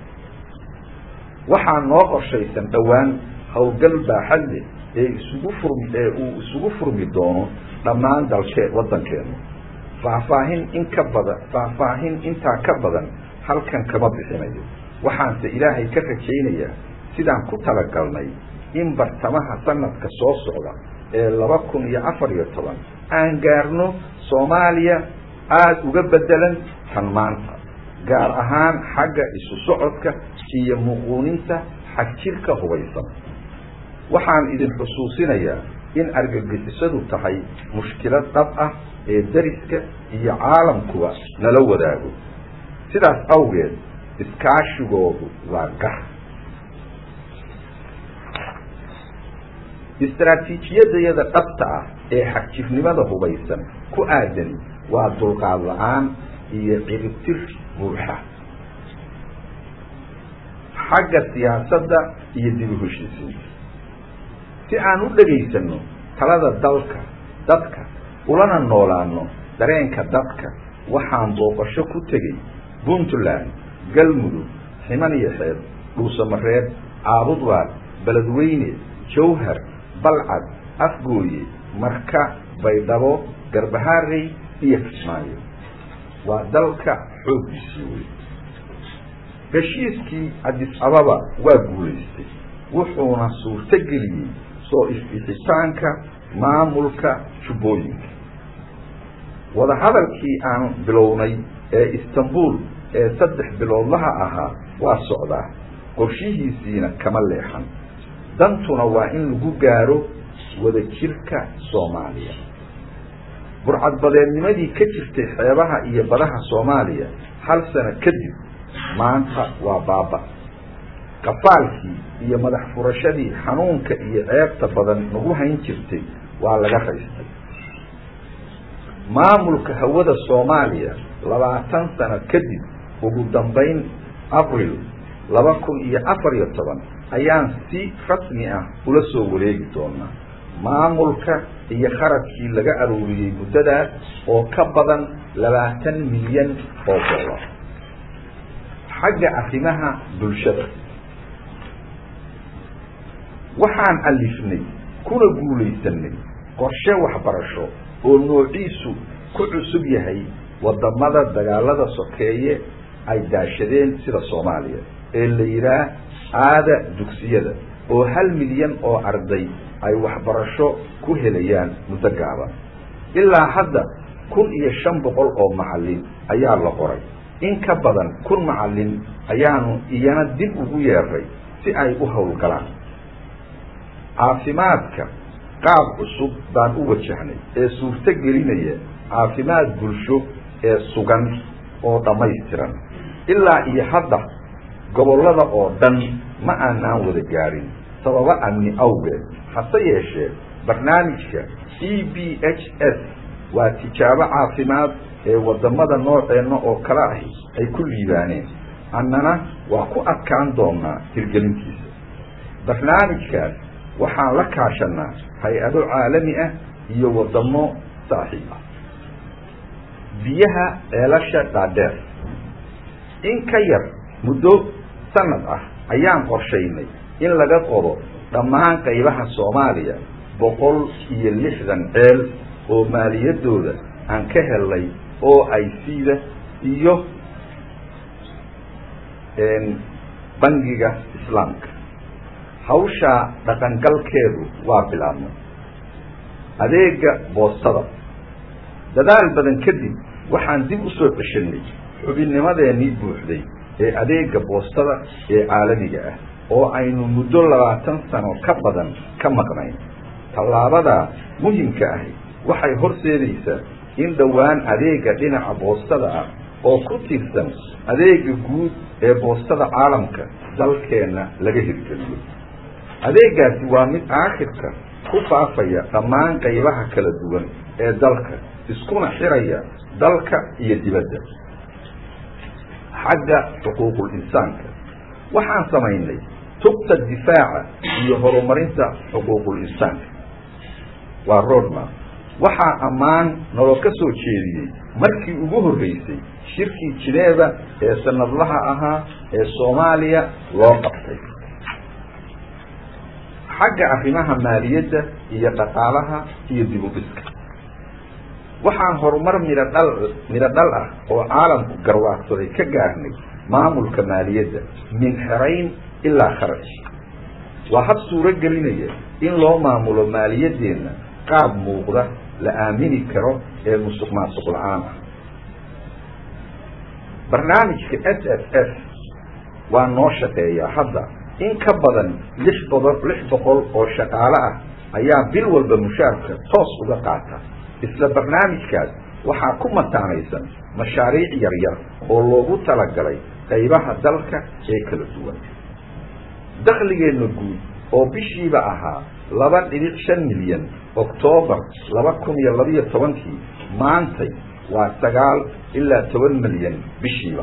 waxaa noo qorshaysan dhowaan howlgal baaxad leh ee isugu fur ee uu isugu furmi doono dhammaan dalkee waddankeenu faahfaahin in ka badan faahfaahin intaa ka badan halkan kama bixinayo waxaanse ilaahay ka rajaynayaa sidaan ku talagalnay in bartamaha sanadka soo socda ee laba kun iyo afar iyo toban aan gaarno soomaaliya aada uga bedelan tan maanta gaar ahaan xagga isu socodka iyo muquuninta xagjirka hubaysan waxaan idin xusuusinayaa in argagixisadu tahay mushkilad dhab ah ee dariska iyo caalamkuba nala wadaago sidaas awgeed iskaashigoodu waa gar istaraatiijiyadayada dhabta ah ee xagjirnimada hubaysan ku aadani waa dulqaad la-aan iyo ciribtir buuxa xagga siyaasadda iyo dib u heshiisiinta si aan u dhagaysano talada dalka dadka ulana noolaano dareenka dadka waxaan booqasho ku tegey puntland galmudug ximan iyo xeeb dhuusamareeb caabudwaad beledweyne jawhar balcad afgooye marka baydhabo garbahaarey iyo kismaayo waa dalka xooggiisii wey heshiiskii cadis ababa waa guulaystay wuxuuna suurto geliyey soo isbixitaanka maamulka jubbooyinka wadahadalkii aan bilownay ee istanbul ee saddex biloodlaha ahaa waa socdaa qorshihiisiina kama leexan dantuna waa in lagu gaaro wadajirka soomaaliya burcadbadeednimadii ka jirtay xeebaha iyo badaha soomaaliya hal sano kadib maanta waa baaba qafaalkii iyo madax furashadii xanuunka iyo ceebta badan nagu hayn jirtay waa laga raystay maamulka hawada soomaaliya labaatan sano kadib ugu dambayn abril laba kun iyo afar iyo toban ayaan si rasmi ah ula soo wareegi doonaa maamulka iyo kharashkii laga arooriyey muddadaas oo ka badan labaatan milyan oo dollar xagga arrimaha bulshada waxaan alifnay kuna guulaysanay qorshe waxbarasho oo noociisu ku cusub yahay wadamada dagaalada sokeeye ay daashadeen sida soomaaliya ee la yidhaah aada dugsiyada oo hal milyan oo arday ay waxbarasho ku helayaan muddo gaaban ilaa hadda kun iyo shan boqol oo macallin ayaa la qoray in ka badan kun macallin ayaanu iyana dib ugu yeeray si ay u howlgalaan caafimaadka qaab cusub baan u wajahnay ee suurto gelinaya caafimaad bulsho ee sugan oo dhammaystiran ilaa iyo hadda gobollada oo dhan ma aanaan wada gaarin sababo amni awgeed hase yeeshee barnaamijka e b h s waa tijaabo caafimaad ee wadamada nooceenna oo kale ahi ay ku liibaaneen annana waa ku adkaan doonaa hirgelintiisa barnaamijkaas waxaan la kaashanaa hay-ado caalami ah iyo wadamo saaxiib ah biyaha ceelasha dhaadheer in ka yar muddo sanad ah ayaan qorshaynay in laga qodo dhammaan qaybaha soomaaliya boqol iyo lixdan ceel oo maaliyadooda aan ka helnay oo ay siida iyo bangiga islaamka hawshaa dhaqangalkeedu waa bilaabnay adeega boostada dadaal badan kadib waxaan dib u soo ceshanay xubinnimadeenii buuxday ee adeega boostada ee caalamiga ah oo aynu muddo labaatan sano ka badan ka maqnayn tallaabadaa muhimka ahi waxay horseedaysaa in dhowaan adeega dhinaca boostada ah oo ku tiirsan adeega guud ee boostada caalamka dalkeenna laga hirgeliyo adeegaasi waa mid aakhirka ku faafaya dhammaan qaybaha kala duwan ee dalka iskuna xiraya dalka iyo dibadda xagga xuquuqul insaanka waxaan samaynay tubta difaaca iyo horumarinta xuquuqul insaanka waa roadmap waxaa ammaan naloo ka soo jeediyey markii ugu horreysay shirkii jineeba ee sanadlaha ahaa ee soomaaliya loo qabtay xagga arrimaha maaliyadda iyo dhaqaalaha iyo dib u dhiska waxaan horumar midho dhal midho dhal ah oo caalamku garwaaqsaday ka gaarnay maamulka maaliyadda min xerayn ilaa kharaj waa hab suuro gelinaya in loo maamulo maaliyaddeenna qaab muuqda la aamini karo ee musuq maasuq la-aan ah barnaamijka s s s waa noo shaqeeyaa hadda in ka badan lix boqol lix boqol oo shaqaale ah ayaa bil walba mushaarka toos uga qaata isla barnaamijkaas waxaa ku mataanaysan mashaariic yaryar oo loogu talagalay qaybaha dalka ee kala duwan dakhligeenna guud oo bishiiba ahaa laba dhibic shan milyan oktoobar laba kun iyo labiyo tobankii maantay waa sagaal ilaa toban milyan bishiiba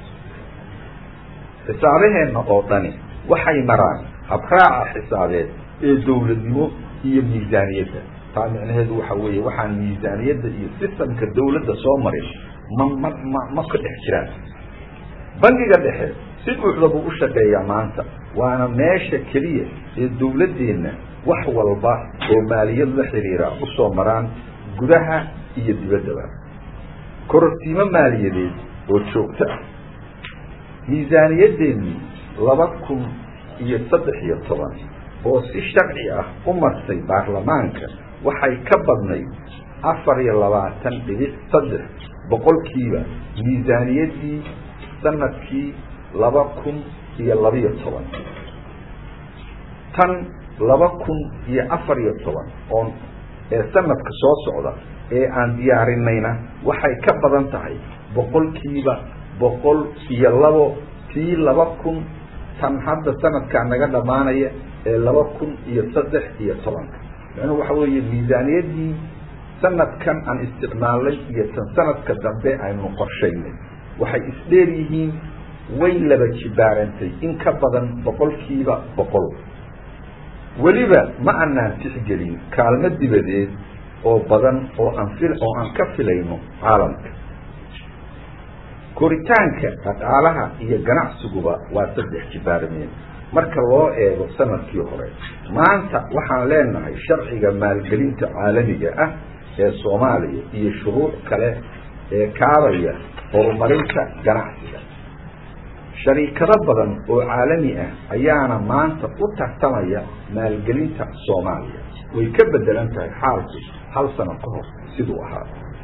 xisaabaheenna oo dhani waxay maraan habraaca xisaabeed ee dowladnimo iyo miisaaniyadda taa micnaheedu waxa weeye waxaan miisaaniyadda iyo sistamka dawladda soo marin ma ma ma ma ka dhex jiraan bangiga dhexe si buuxda buu u shaqeeyaa maanta waana meesha keliya ee dawladdeenna wax walba oo maaliyad la xiriira usoo maraan gudaha iyo dibaddaba korortiimo maaliyadeed oo joogto ah miisaaniyaddeenii laba kun iyo saddex iyo toban oo si sharci ah u martay baarlamaanka waxay ka badnayd afar iyo labaatan dhibic saddex boqolkiiba miisaaniyaddii sanadkii laba kun iyo labiyo toban tan laba kun iyo afar iyo toban oon ee sanadka soo socda ee aan diyaarinayna waxay ka badan tahay boqolkiiba boqol iyo labo tii laba kun tan hadda sanadkaa naga dhammaanaya ee laba kun iyo saddex iyo tobanka macnuhu waxa weeye miisaaniyaddii sanadkan aan isticmaalnay iyo tan sanadka dambe aynu qorshaynay waxay isdheer yihiin way laba jibaarantay in ka badan boqolkiiba boqol weliba ma anaan tixgelin kaalmo dibadeed oo badan oo aan fil oo aan ka filayno caalamka koritaanka dhaqaalaha iyo ganacsiguba waa saddex jibaarmeen marka loo eego sanadkii hore maanta waxaan leenahay sharciga maalgelinta caalamiga ah ee soomaaliya iyo shuruuc kale ee kaabaya horumarinta ganacsiga shariikado badan oo caalami ah ayaana maanta u tartamaya maalgelinta soomaaliya way ka bedelan tahay xaalku hal sano ka hor siduu ahaa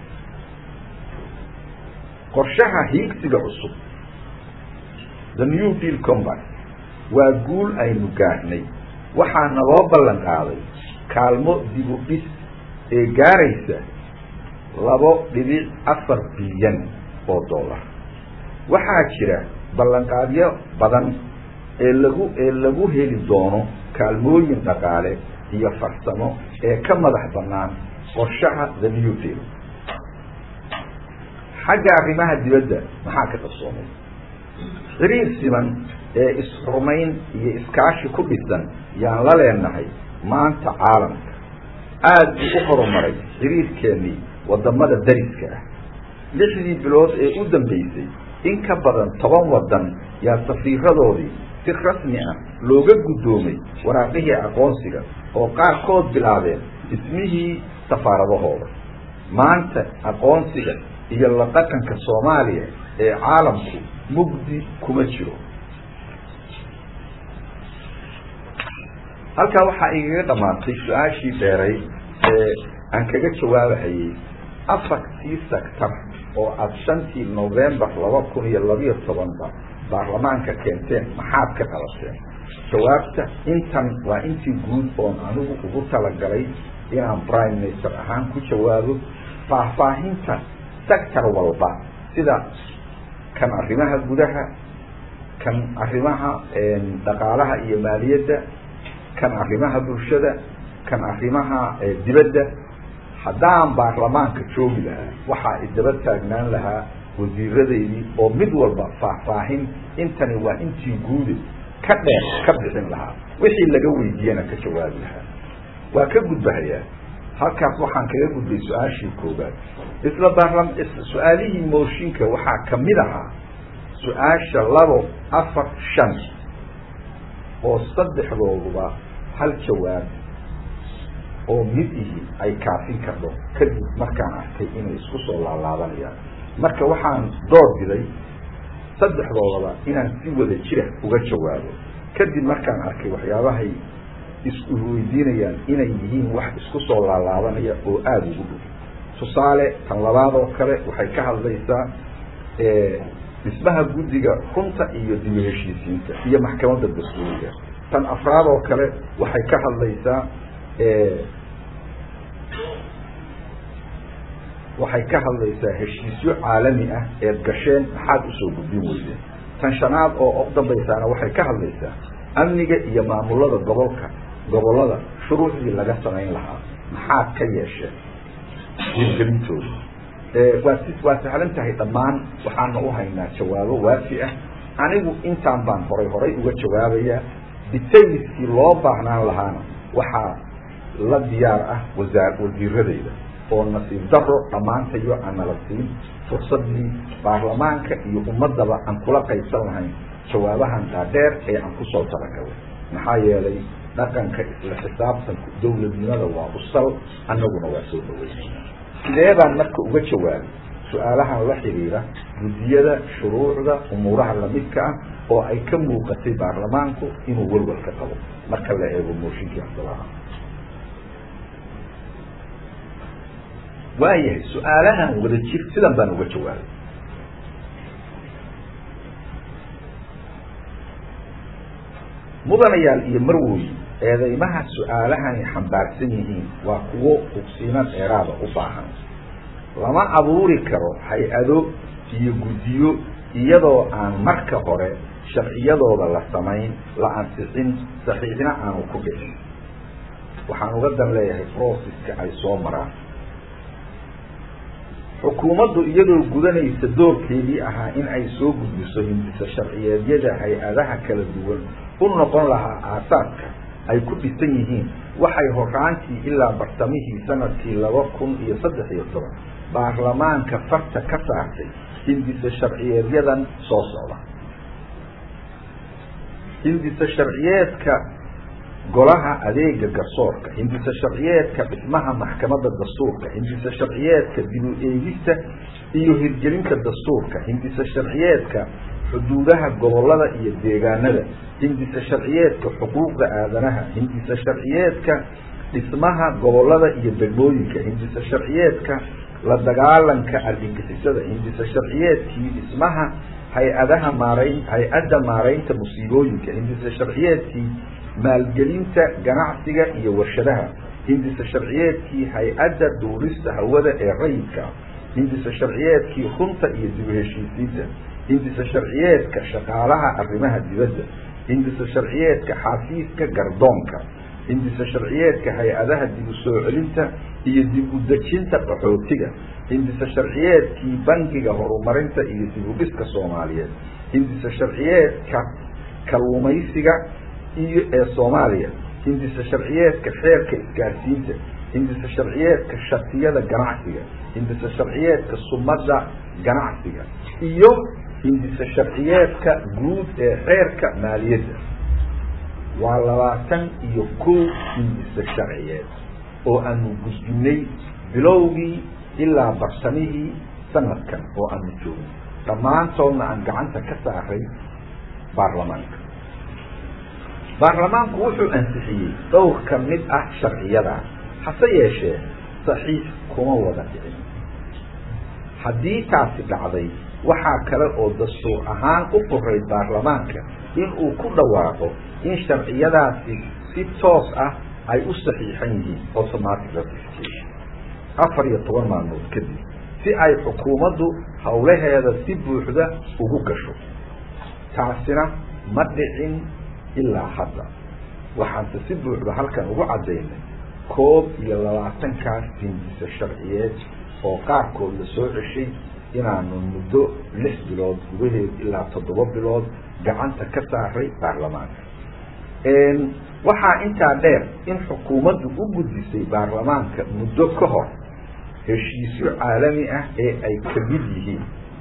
qorshaha hiigsiga cusub the new deal combat waa guul aynu gaadhnay waxaana loo ballan qaaday kaalmo dibu dhis ee gaaraysa labo dhibic afar bilyan oo dollar waxaa jira ballanqaadyo badan ee lagu ee lagu heli doono kaalmooyin dhaqaale iyo farsamo ee ka madax bannaan qorshaha the new deal xagga arrimaha dibadda maxaa ka qabsoomay xiriir siman ee is-rumayn iyo iskaashi ku dhisan yaan la leenahay maanta caalamka aada buu u horumaray xiriirkeennii waddamada dariska ah lixdii bilood ee u dambeysay in ka badan toban waddan yaa safiiradoodii si rasmi ah looga guddoomay waraaqihii aqoonsiga oo qaarkood bilaabeen dhismihii safaaradahooda maanta aqoonsiga iyo la dhaqanka soomaaliya ee caalamku mugdi kuma jiro halkaa waxaa igaga dhammaatay su-aashii dheeray ee aan kaga jawaabahayey afartii sector oo aada shantii novembar laba kun iyo labiyo tobanba baarlamaanka keenteen maxaad ka qabateen jawaabta intan waa intii guud oon anigu ugu talagalay inaan prime minister ahaan ku jawaabo faahfaahinta sector walba sida kan arrimaha gudaha kan arrimaha dhaqaalaha iyo maaliyadda kan arrimaha bulshada kan arrimaha dibadda haddaan baarlamaanka joogi lahaa waxaa idaba taagnaan lahaa wasiiradaydii oo mid walba faahfaahin intani waa intii guude ka dheer ka bixin lahaa wixii laga weydiiyana ka jawaabi lahaa waa ka gudbahayaa halkaas waxaan kaga gudbay su-aashii koobaad isla baarlam su-aalihii mooshinka waxaa kamid ahaa su-aasha labo afar shan oo saddexdooduba hal jawaab oo mid ihi ay kaafin kardo kadib markaan arkay inay isku soo laalaabanayaan marka waxaan door biday saddexdoodaba inaan si wada jira uga jawaabo kadib markaan arkay waxyaabahay isku weydiinayaan inay yihiin wax isku soo laalaabanaya oo aada ugu dhow tusaale tan labaad oo kale waxay ka hadlaysaa dhismaha guddiga runta iyo dibu heshiisiinta iyo maxkamadda dastuuriga tan afraad oo kale waxay ka hadlaysaa waxay ka hadlaysaa heshiisyo caalami ah eed gasheen maxaad usoo gudbin weydeen tan shanaad oo u dambaysaana waxay ka hadlaysaa amniga iyo maamulada gobolka gobollada shuruucdii laga samayn lahaa maxaad ka yeesheen hirgelintooda waa si waa sahlan tahay dhammaan waxaana u haynaa jawaabo waafi ah anigu intaan baan horay horay uga jawaabayaa detailskii loo baahnaan lahaana waxaa la diyaar ah wasaar wasiiradayda oo nasiib daro dhammaantayo aan nala siin fursadii baarlamaanka iyo ummadaba aan kula qaybsan lahayn jawaabahan dhaadheer ee aan kusoo talagalay maxaa yeelay dhaqanka isla xisaabtanku dowladnimada waa usal annaguna waa soo dhaweynayna sidee baan marka uga jawaabay su-aalahan la xiriira guddiyada shuruucda umuuraha lamidka ah oo ay ka muuqatay baarlamaanku inuu welwal ka qabo marka la eego mooshinkii cabdalaha waayahay su-aalahan wada jir sidan baan uga jawaabay mudanayaal iyo marwoy eedeymaha su-aalahani xambaarsan yihiin waa kuwo hubsiino dheeraada u baahan lama abuuri karo hay-ado iyo guddiyo iyadoo aan marka hore sharciyadooda la samayn la ansixin saxiixna aanu ku dhicin waxaan uga dan leeyahay processka ay soo maraan xukuumaddu iyadoo gudanaysa doorkeedii ahaa in ay soo gudbiso hindisa sharciyeedyada hay-adaha kala duwan u noqon lahaa aasaaska ay ku dhisan yihiin waxay horaantii ilaa bartamihii sanadkii laba kun iyo saddex iyo toban baarlamaanka farta ka saartay hindisa sharciyeedyadan soo socda hindisa sharciyeedka golaha adeega garsoorka hindisa sharciyeedka dhismaha maxkamadda dastuurka hindisa sharciyeedka dib u eegista iyo hirgelinta dastuurka hindisa sharciyeedka xuduudaha gobolada iyo deegaanada hindisa sharciyeedka xuquuqda aadanaha hindisa sharciyeedka dhismaha gobolada iyo degmooyinka hindisa sharciyeedka la dagaalanka argagixisada hindisa sharciyeedkii dhismaha hay-adaha maarayn hay-adda maaraynta musiibooyinka hindisa sharciyeedkii maalgelinta ganacsiga iyo warshadaha hindisa sharciyeedkii hay-adda duurista hawada ee rayidka hindisa sharciyeedkii runta iyo dib u heshiisiinta hindisa sharciyeedka shaqaalaha arrimaha dibadda hindisa sharciyeedka xafiiska gardoonka hindisa sharciyeedka hay-adaha dib u soo celinta iyo dib u dejinta qaxootiga hindisa sharciyeedkii bangiga horumarinta iyo dib u dhiska soomaaliyeed hindisa sharciyeedka kalluumaysiga iyo ee soomaaliya hindisa sharciyeedka xeerka isgaarsiinta hindisa sharciyeedka shatiyada ganacsiga hindisa sharciyeedka sumadda ganacsiga iyo hindisa sharciyeedka guud ee xeerka maaliyadda waa labaatan iyo kow hindisa sharciyeed oo aanu gudbinay bilowgii ilaa bartamihii sanadkan oo aanu joogin dhammaantoodna aan gacanta ka saaray baarlamaanka baarlamaanku wuxuu ansixiyey dhowr ka mid ah sharciyada hase yeeshee saxiix kuma wada dhicin haddii taasi dhacday waxaa kale oo dastuur ahaan u furay baarlamaanka in uu ku dhawaaqo in sharciyadaasi si toos ah ay u saxiixan yihiin automatic ratification afar iyo toban maalmood kadib si ay xukuumaddu howlaheeda si buuxda ugu gasho taasina ma dhicin ilaa hadda waxaanse si buuxda halkan ugu caddaynay koob iyo labaatankaas hindisa sharciyeed oo qaarkood la soo ceshay inaanu muddo lix bilood gudaheed ilaa toddoba bilood gacanta ka saaray baarlamaanka waxaa intaa dheer in xukuumaddu u gudisay baarlamaanka muddo ka hor heshiisyo caalami ah ee ay ka mid yihiin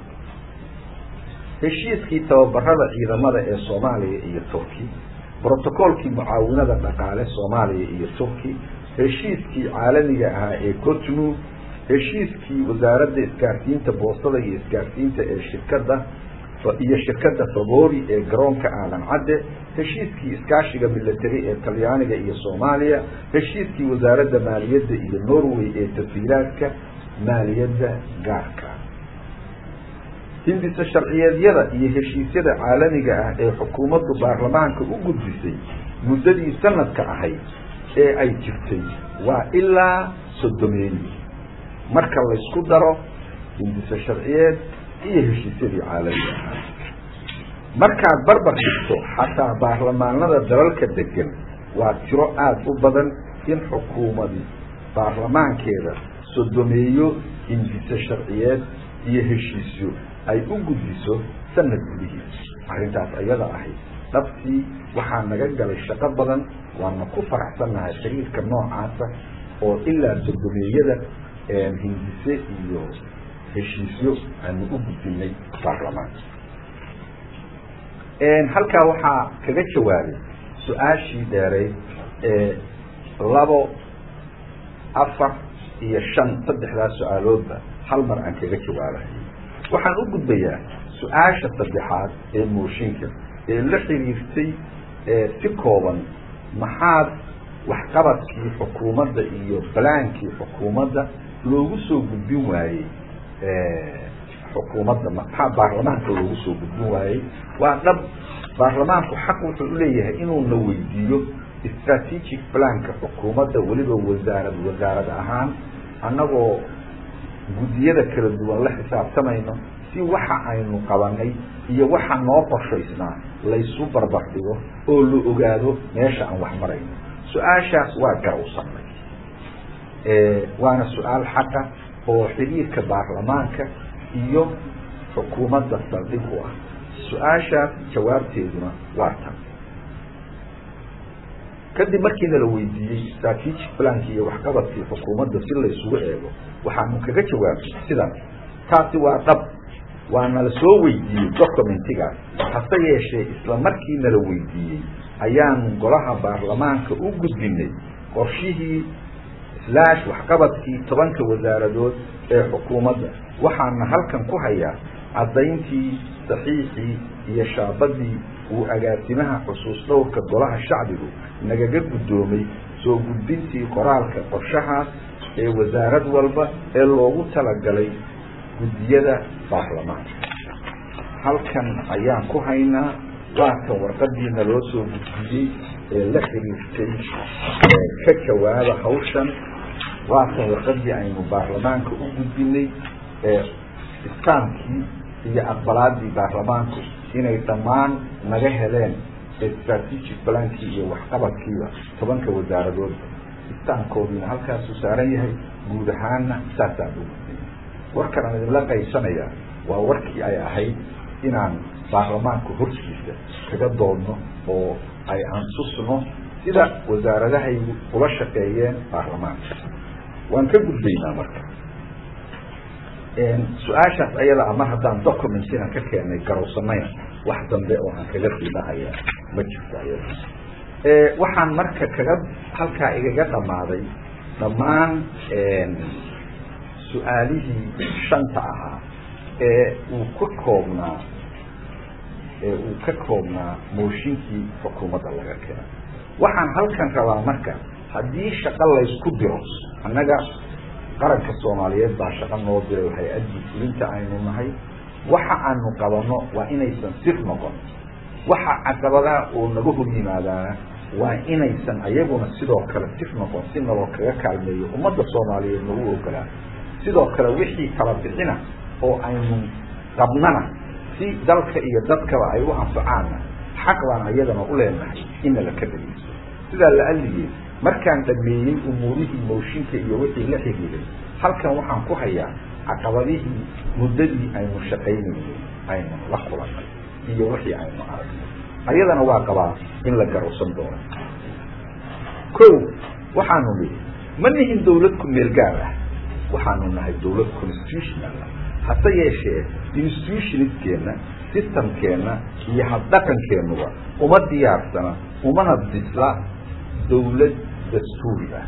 heshiiskii tababarada ciidamada ee soomaaliya iyo turki brotocoolkii mucaawinada dhaqaale soomaaliya iyo turki heshiiskii caalamiga ahaa ee cotnu heshiiskii wasaaradda isgaarsiinta boostada iyo isgaarsiinta ee shirkadda iyo shirkadda favori ee garoonka aadan cadde heshiiskii iskaashiga milatary ee talyaaniga iyo soomaaliya heshiiskii wasaaradda maaliyadda iyo norway ee tafiilaadka maaliyadda gaarka hindisa sharciyeedyada iyo heshiisyada caalamiga ah ee xukuumaddu baarlamaanka u gudbisay muddadii sanadka ahayd ee ay jirtay waa ilaa soddomeeyi marka laysku daro hindisa sharciyeed iyo heshiisyadii caalamiga ahaa markaad barbar dhigto xataa baarlamaanada dalalka degan waa tiro aada u badan in xukuumadi baarlamaankeeda sodomeeyo hindisa sharciyeed iyo heshiisyo ay u gudbiso sanad gudihiis arrintaas ayada ahayd dhabtii waxaa naga galay shaqo badan waana ku faraxsannahay xiriirka noocaasa oo ilaa sodomeeyada hindise iyo heshiisyo aanu u gudbinay baarlamaanka halkaa waxaa kaga jawaabay su-aashii dheereyd ee labo afar iyo shan saddexdaas su-aaloodba hal mar aan kaga jawaabahay waxaan u gudbayaa su-aasha saddexaad ee mooshinka ee la xiriirtay si kooban maxaad waxqabadkii xukuumadda iyo balaankii xukuumadda loogu soo gudbin waayey xukuumadda maxaa baarlamaanka loogu soo gudbin waayey waa dhab baarlamaanku xaq wuxuu uleeyahay inuu na weydiiyo strategic planka xukuumadda weliba wasaarad wasaarad ahaan annagoo guddiyada kala duwan la xisaabtamayno si waxa aynu qabanay iyo waxa noo qorshaysnaa laysu barbar dhigo oo la ogaado meesha aan wax marayno su-aashaas waa garowsanay waana su-aal xaqa oo xidhiirka baarlamaanka iyo xukuumadda saldhig u ah su-aashaas jawaabteeduna waa tan kadib markiina la weydiiyey strategic planki iyo waxqabadkii xukuumadda si laysugu eego waxaanu kaga jawaabay sidan taasi waa dhab waana la soo weydiiyey documentigaas hase yeeshee isla markiina la weydiiyey ayaanu golaha baarlamaanka u gudbinay qorshihii slash waxqabadkii tobanka wasaaradood ee xukuumadda waxaana halkan ku hayaa caddayntii saxiixii iyo shaabadii uu agaasimaha xusuus dhowrka golaha shacbigu nagaga guddoomay soo gudbintii qoraalka qorshahaas ee wasaarad walba ee loogu talagalay guddiyada baarlamaanka halkan ayaan ku haynaa waatan warqadiina loo soo gudbiyey ee la xiriirtay ka jawaaba hawshan waatan warqadii aynu baarlamaanka u gudbinay ee istaamkii iyo aqbalaadii baarlamaanku inay dhammaan naga heleen strategic plankii iyo waxqabadkiiba tobanka wasaaradoodba istaamkoodiina halkaasuu saaran yahay guud ahaanna saasaan u gudbay warkan aan idinla qaybsanayaa waa warkii ay ahayd inaan baarlamaanka hortiisa kaga doodno oo ay ansusno sida wasaaradahaygu ula shaqeeyeen baarlamaanka waan ka gudbaynaa marka su-aashaas ayada mar haddaan documentina ka keenay garowsanayna wax dambe oo aan kaga fiidahaya ma jirto ayada waxaan marka kaga halkaa igaga dhammaaday dhammaan su-aalihii shanta ahaa ee uu ka koobnaa ee uu ka koobnaa mooshinkii xukuumadda laga keenay waxaan halkan rabaa marka haddii shaqo laysku diro annaga qaranka soomaaliyeed baa shaqo noo diray hay-addii fulinta aynu nahay waxa aanu qabanno waa inaysan sir noqon waxa caqabadaha oo naga hor yimaadaana waa inaysan ayaguna sidoo kale sir noqon si naloo kaga kaalmeeyo ummadda soomaaliyeed nagu ogolaa sidoo kale wixii kala bixina oo aynu qabnana si dalka iyo dadkaba ay u anfacaanna xaq baan ayadana u leenahay ina la ka dhageysto sidaa la alligee markaan dhameeyey umuurihii mooshinka iyo wixii la xiriiray halkan waxaan ku hayaa caqabadihii muddadii aynu shaqaynaynay aynu la kulannay iyo wixii aynu aragnay ayadana waa qabaa in la garowsan doono ko waxaanu nihi ma nihin dawlad ku meel gaar ah waxaanu nahay dawlad constitutional ah hase yeeshee institutionistkeenna systemkeenna iyo habdhaqankeennuba uma diyaarsana umana bisla dawlad dastuuri ah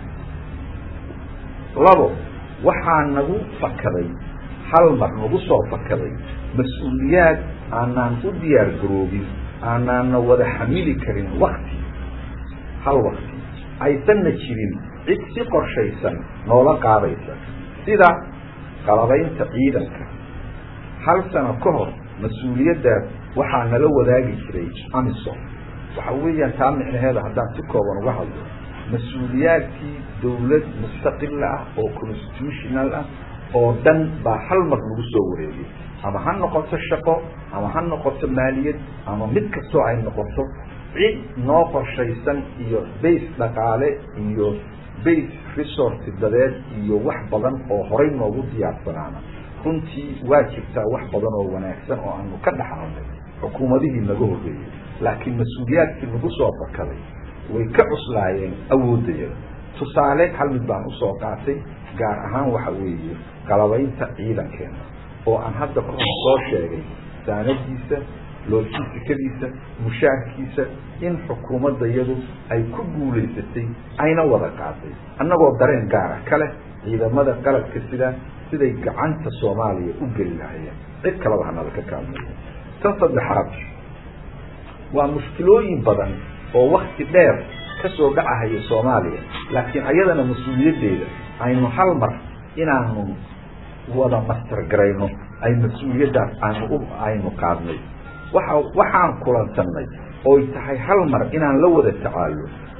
labo waxaa nagu fakaday hal mar nagu soo fakaday mas-uuliyaad aanaan u diyaar garoobin aanaana wada xamili karin wakti hal wakti aysanna jirin cid si qorshaysan noola qaadaysa sida qalabaynta ciidanka hal sano ka hor mas-uuliyaddaas waxaa nala wadaagi jiray amisom waxa weeyaan taa micnaheeda haddaan si kooban uga hadlo mas-uuliyaadkii dawlad mustaqila ah oo constitutional ah oo dhan baa hal mar lagu soo wareegay ama ha noqoto shaqo ama ha noqoto maaliyad ama mid kastoo ay noqoto cid noo qorshaysan iyo base dhaqaale iyo base resource dadeed iyo wax badan oo horay noogu diyaarsanaana runtii waa jirtaa wax badan oo wanaagsan oo aanu ka dhaxalnay xukuumadihii naga horreeyey laakiin mas-uuliyaadkii nagu soo fakaday way ka cuslaayeen awoodayada tusaale hal mid baan usoo qaatay gaar ahaan waxa weeye qalabaynta ciidankeena oo aan hadda kahor soo sheegay saanadiisa loojistikadiisa mushaarkiisa in xukuumaddayadu ay ku guulaysatay ayna wada qaatay annagoo dareen gaara kale ciidamada qalabka sida siday gacanta soomaaliya u geli lahayeen cid kaleba hanala ka kaalmeeyo tan saddexaad waa mushkilooyin badan oo wakti dheer ka soo dhacahaya soomaaliya laakiin ayadana mas-uuliyaddeeda aynu hal mar inaanu wada mastargarayno ay mas-uuliyaddaas aanu aynu qaadnay waxa waxaan kulansanay oy tahay hal mar inaan la wada tacaallo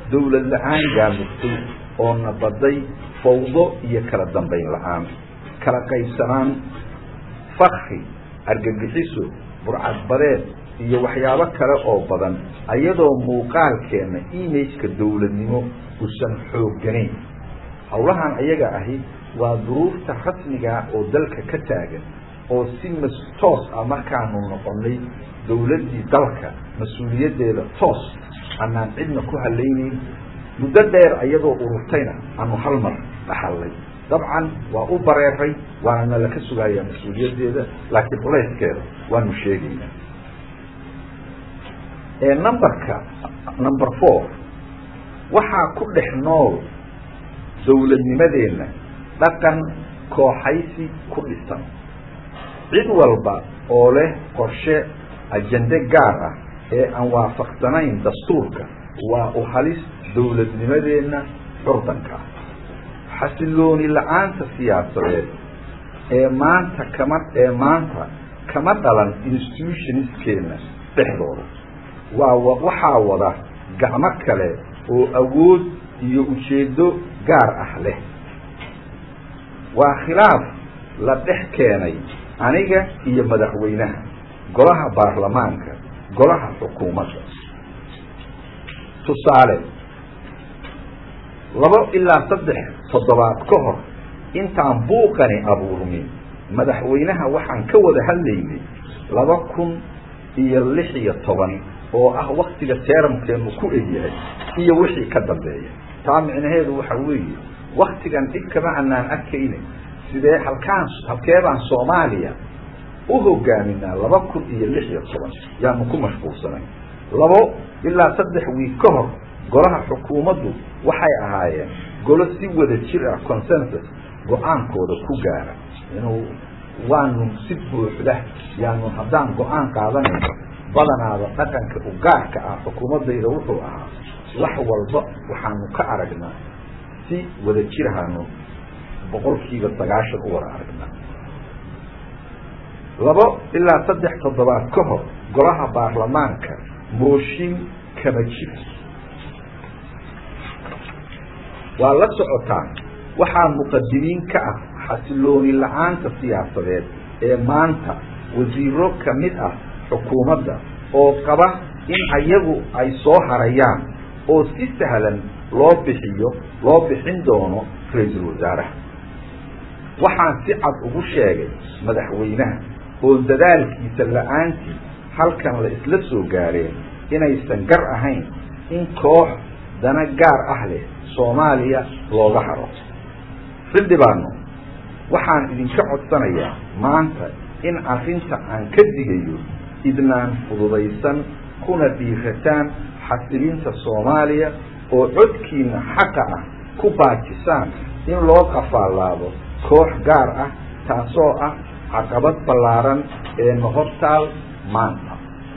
dawlad la-aan gaamurtay oo nabaday fawdo iyo kala dambayn la-aan kala qaybsanaan fakri argagixiso burcadbadeed iyo waxyaabo kale oo badan ayadoo muuqaalkeena imageka dawladnimo usan xoogganayn howlahan ayaga ahi waa duruufta rasmigaa oo dalka ka taagan oo si mas toos ah markaanu noqonay dawladdii dalka mas-uuliyaddeeda toos anaan cidna ku halaynayn muddo dheer ayadoo ururtayna aanu hal mar dhaxallay dabcan waa u bareeray waana nala ka sugayaa mas-uuliyaddeeda laakiin culayskeeda waanu sheegaynaa ee numberka number four waxaa ku dhex nool dawladnimadeenna dhaqan kooxaysi ku dhisan cid walba oo leh qorshe ajende gaar ah ee aan waafaqsanayn dastuurka waa u halis dawladnimadeenna curdanka ah xasilooni la-aanta siyaasadeed ee maanta kama ee maanta kama dhalan institutioniskeena dhexdooda waa waxaa wada gacmo kale oo awood iyo ujeeddo gaar ah leh waa khilaaf la dhex keenay aniga iyo madaxweynaha golaha baarlamaanka golaha xukuumadda tusaale labo ilaa saddex toddobaad ka hor intaan buuqani abuurmin madaxweynaha waxaan ka wada hadlaynay laba kun iyo lix iyo toban oo ah waktiga teeramkeenu ku egyahay iyo wixii ka dambeeya taa micnaheedu waxa weeye waktigan dhib kama anaan arkayna sidee halkaan halkeebaan soomaaliya u hogaaminaa laba kun iyo lix iyo toban yaanu ku mashquulsanay labo ilaa saddex wiig ka hor golaha xukuumaddu waxay ahaayeen golo si wada jir ah consensus go-aankooda ku gaara inuu waanu si buuxda yaanu haddaan go-aan qaadanayno badanaada dhaqanka u gaarka ah xukuumaddayda wuxuu ahaa wax walba waxaanu ka aragnaa si wada jirahaanu boqolkiiba sagaashan u wada aragnaa labo ilaa saddex toddobaad ka hor golaha baarlamaanka mooshin kama jir waa la socotaan waxaa muqadimiin ka ah xasilooni la-aanta siyaasadeed ee maanta wasiiro ka mid ah xukuumadda oo qaba in ayagu ay soo harayaan oo si sahlan loo bixiyo loo bixin doono ra-iisul wasaaraha waxaan si cad ugu sheegay madaxweynaha oo dadaalkiisa la-aantii halkan la isla soo gaareen inaysan gar ahayn in koox dana gaar ah leh soomaaliya looga haro xildhibaano waxaan idinka codsanayaa maanta in arrinta aan ka digayo idnaan fududaysan kuna dhiirataan xasilinta soomaaliya oo codkiina xaqa ah ku baajisaan in loo qafaalaado koox gaar ah taasoo ah caqabad ballaaran ee nohortaal maanta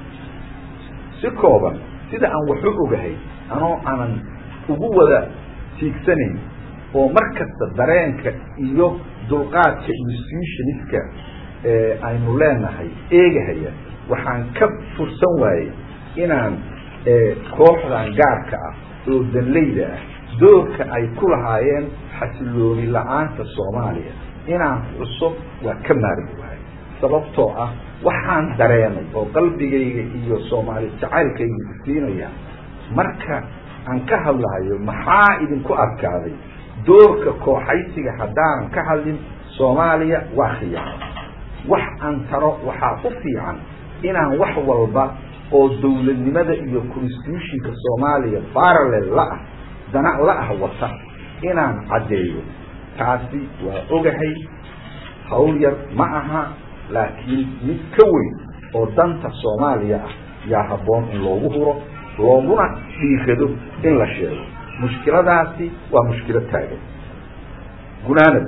si kooban sida aan waxu ogahay anoo aanan ugu wada tiigsanayn oo mar kasta dareenka iyo dulqaadka institutioniska ee aynu leenahay eegahaya waxaan ka fursan waayey inaan kooxdan gaarka ah oo danleyda ah doorka ay ku lahaayeen xasilooni la-aanta soomaaliya inaan xuso waa ka maari wahay sababtoo ah waxaan dareemay oo qalbigayga iyo soomaali jacaylkayga isiinaya marka aan ka hadlahayo maxaa idinku adkaaday doorka kooxaysiga haddaanan ka hadlin soomaaliya waa khiyaano wax aan taro waxaa u fiican inaan wax walba oo dawladnimada iyo constitutionka soomaaliya parallel la-ah dana la-ah wata inaan caddeeyo taasi waa ogahay hawl yar ma aha laakiin mid ka weyn oo danta soomaaliya ah yaa habboon in loogu huro looguna dhiirado in la sheego mushkiladaasi waa mushkilo taagan gunaanad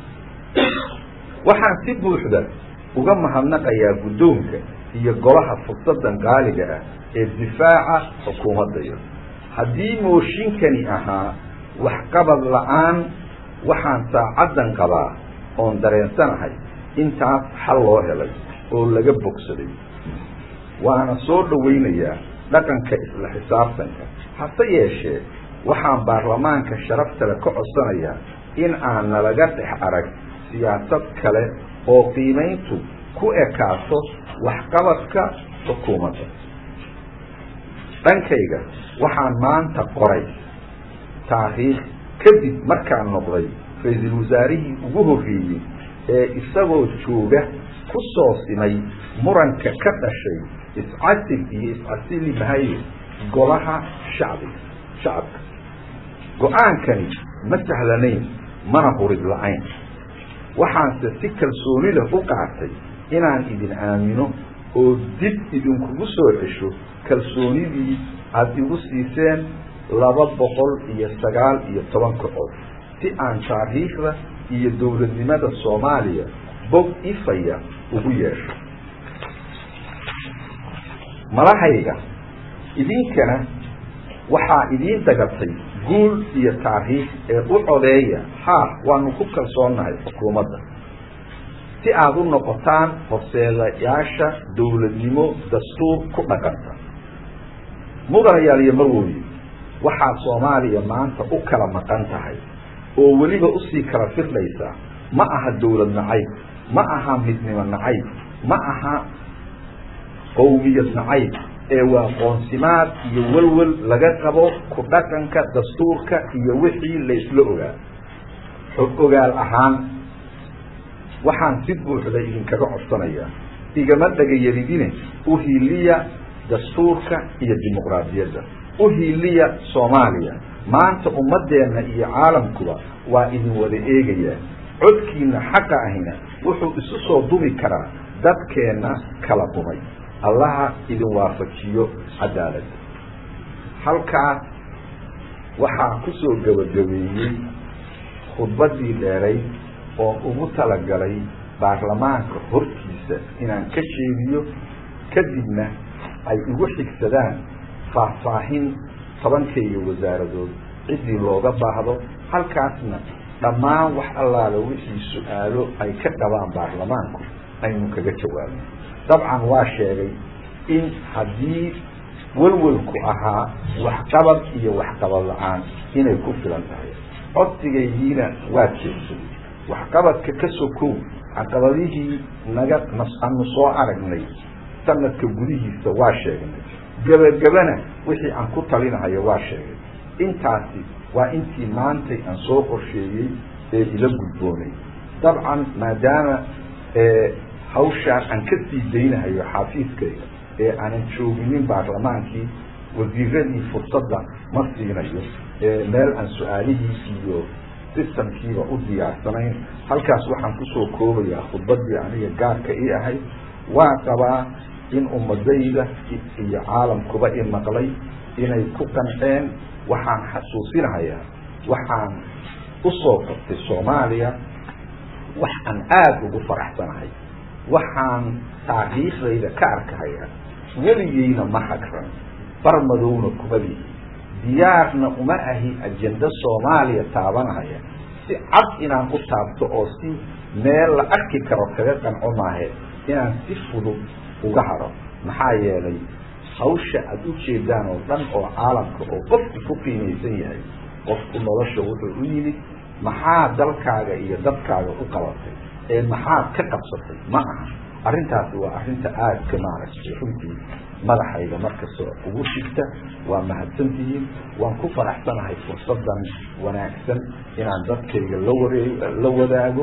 waxaan si buuxda uga mahadnaqayaa guddoonka iyo golaha fursadan qaaliga ah ee difaaca xukuumaddayo haddii mooshinkani ahaa waxqabad la-aan waxaan saacaddan qabaa oon dareensanahay intaas xal loo helay oo laga bogsaday waana soo dhawaynayaa dhaqanka isla xisaabtanka hase yeeshee waxaan baarlamaanka sharaftale ka codsanayaa in aan nalaga dhex arag siyaasad kale oo qiimayntu ku ekaato waxqabadka xukuumadda dhankayga waxaan maanta qoray taariikh kadib markaan noqday ra-iisul wasaarihii ugu horreeyey ee isagoo jooga ku soo simay muranka ka dhashay iscasil iyo iscasili mahaye golaha shacbiga shacabka go-aankani ma sahlanayn mana hurid la-ayn waxaanse si kalsooni leh u qaatay inaan idin aamino oo dib idinkugu soo cesho kalsoonidii aada igu siiseen laba boqol iyo sagaal iyo toban kacod si aan taariikhda iyo dowladnimada soomaaliya bog ifaya ugu yeesho malahayga idinkana waxaa idiin dagatay guul iyo taariikh ee u codeeya haa waanu ku kalsoonnahay xukuumadda si aada u noqotaan horseedayaasha dowladnimo dastuur ku dhaqanta mudanayaal iyo marwooye waxaa soomaaliya maanta u kala maqan tahay oo weliba usii kala firdhaysa ma aha dowlad nacayb ma aha midnimo nacayb ma aha qowmiyad nacayb ee waa qoonsimaad iyo welwel laga qabo ku dhaqanka dastuurka iyo wixii la isla ogaa xog ogaal ahaan waxaan si buuxda idinkaga codsanayaa igama dhagayaridine u hiiliya dastuurka iyo dimuqraadiyadda u hiiliya soomaaliya maanta ummadeenna iyo caalamkuba waa idin wada eegayaa codkiina xaqa ahina wuxuu isu soo dumi karaa dadkeenna kala dumay allaha idin waafajiyo cadaaladda halkaas waxaa ku soo gabagabeeyey khudbaddii dheerayd oo ugu talagalay baarlamaanka hortiisa inaan ka sheegiyo kadibna ay igu xigsadaan faahfaahin tobankaiyo wasaaradood ciddii looga baahdo halkaasna dhammaan wax allaala wixii su-aalo ay ka qabaan baarlamaanku aynu kaga jawaabno dabcan waa sheegay in haddii welwelku ahaa waxqabad iyo waxqabad la-aan inay ku filan tahay codsigaydiina waa jeegsaday waxqabadka ka sokow caqabadihii naga aanu soo aragnay sanadka gudihiisa waa sheegnay gebagabana wixii aan ku talinahayo waa sheegay intaasi waa intii maantay aan soo qorsheeyey ee ila gudboonay dabcan maadaama hawshaan aan ka sii daynahayo xafiiskayga ee aanan jooginin baarlamaankii wasiiradii fursadda ma siinayo meel aan su-aalihii iyo sistamkiiba u diyaarsanayn halkaas waxaan kusoo koobayaa khudbaddii aniga gaarka ii ahayd waa qabaa in ummadayda iyo caalamkuba i maqlay inay ku qanceen waxaan xasuusinahayaa waxaan usoo qabtay soomaaliya wax aan aada ugu faraxsanahay waxaan taariikhdayda ka arkahayaa weligeyna ma hagran barmadowna kuma lihi diyaarna uma ahi ajenda soomaaliya taabanahaya si cad inaan u taabto oo si meel la arki karo kaga qanco maahe inaan si fudud uga haro maxaa yeelay hawsha aada u jeedaan oo dhan oo caalamka oo qofku ku qiimaysan yahay qofku nolosha wuxuu u yimid maxaa dalkaaga iyo dadkaaga u qabatay ee maxaad ka qabsatay ma aha arrintaasi waa arrinta aadka maaragtay runtii madaxayga markastoo ugu shigta waa mahadsantihiin waan ku faraxsanahay fursadan wanaagsan inaan dadkayga la waree la wadaago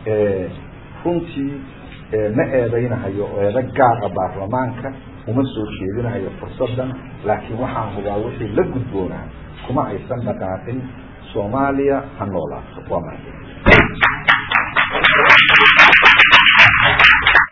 runtii ma eedaynahayo eedo gaara baarlamaanka uma soo jeedinahayo fursadan laakiin waxaan hubaa wixii la gudboonaa kuma aysan dhaqaaqin soomaaliya ha noolaato waa mahad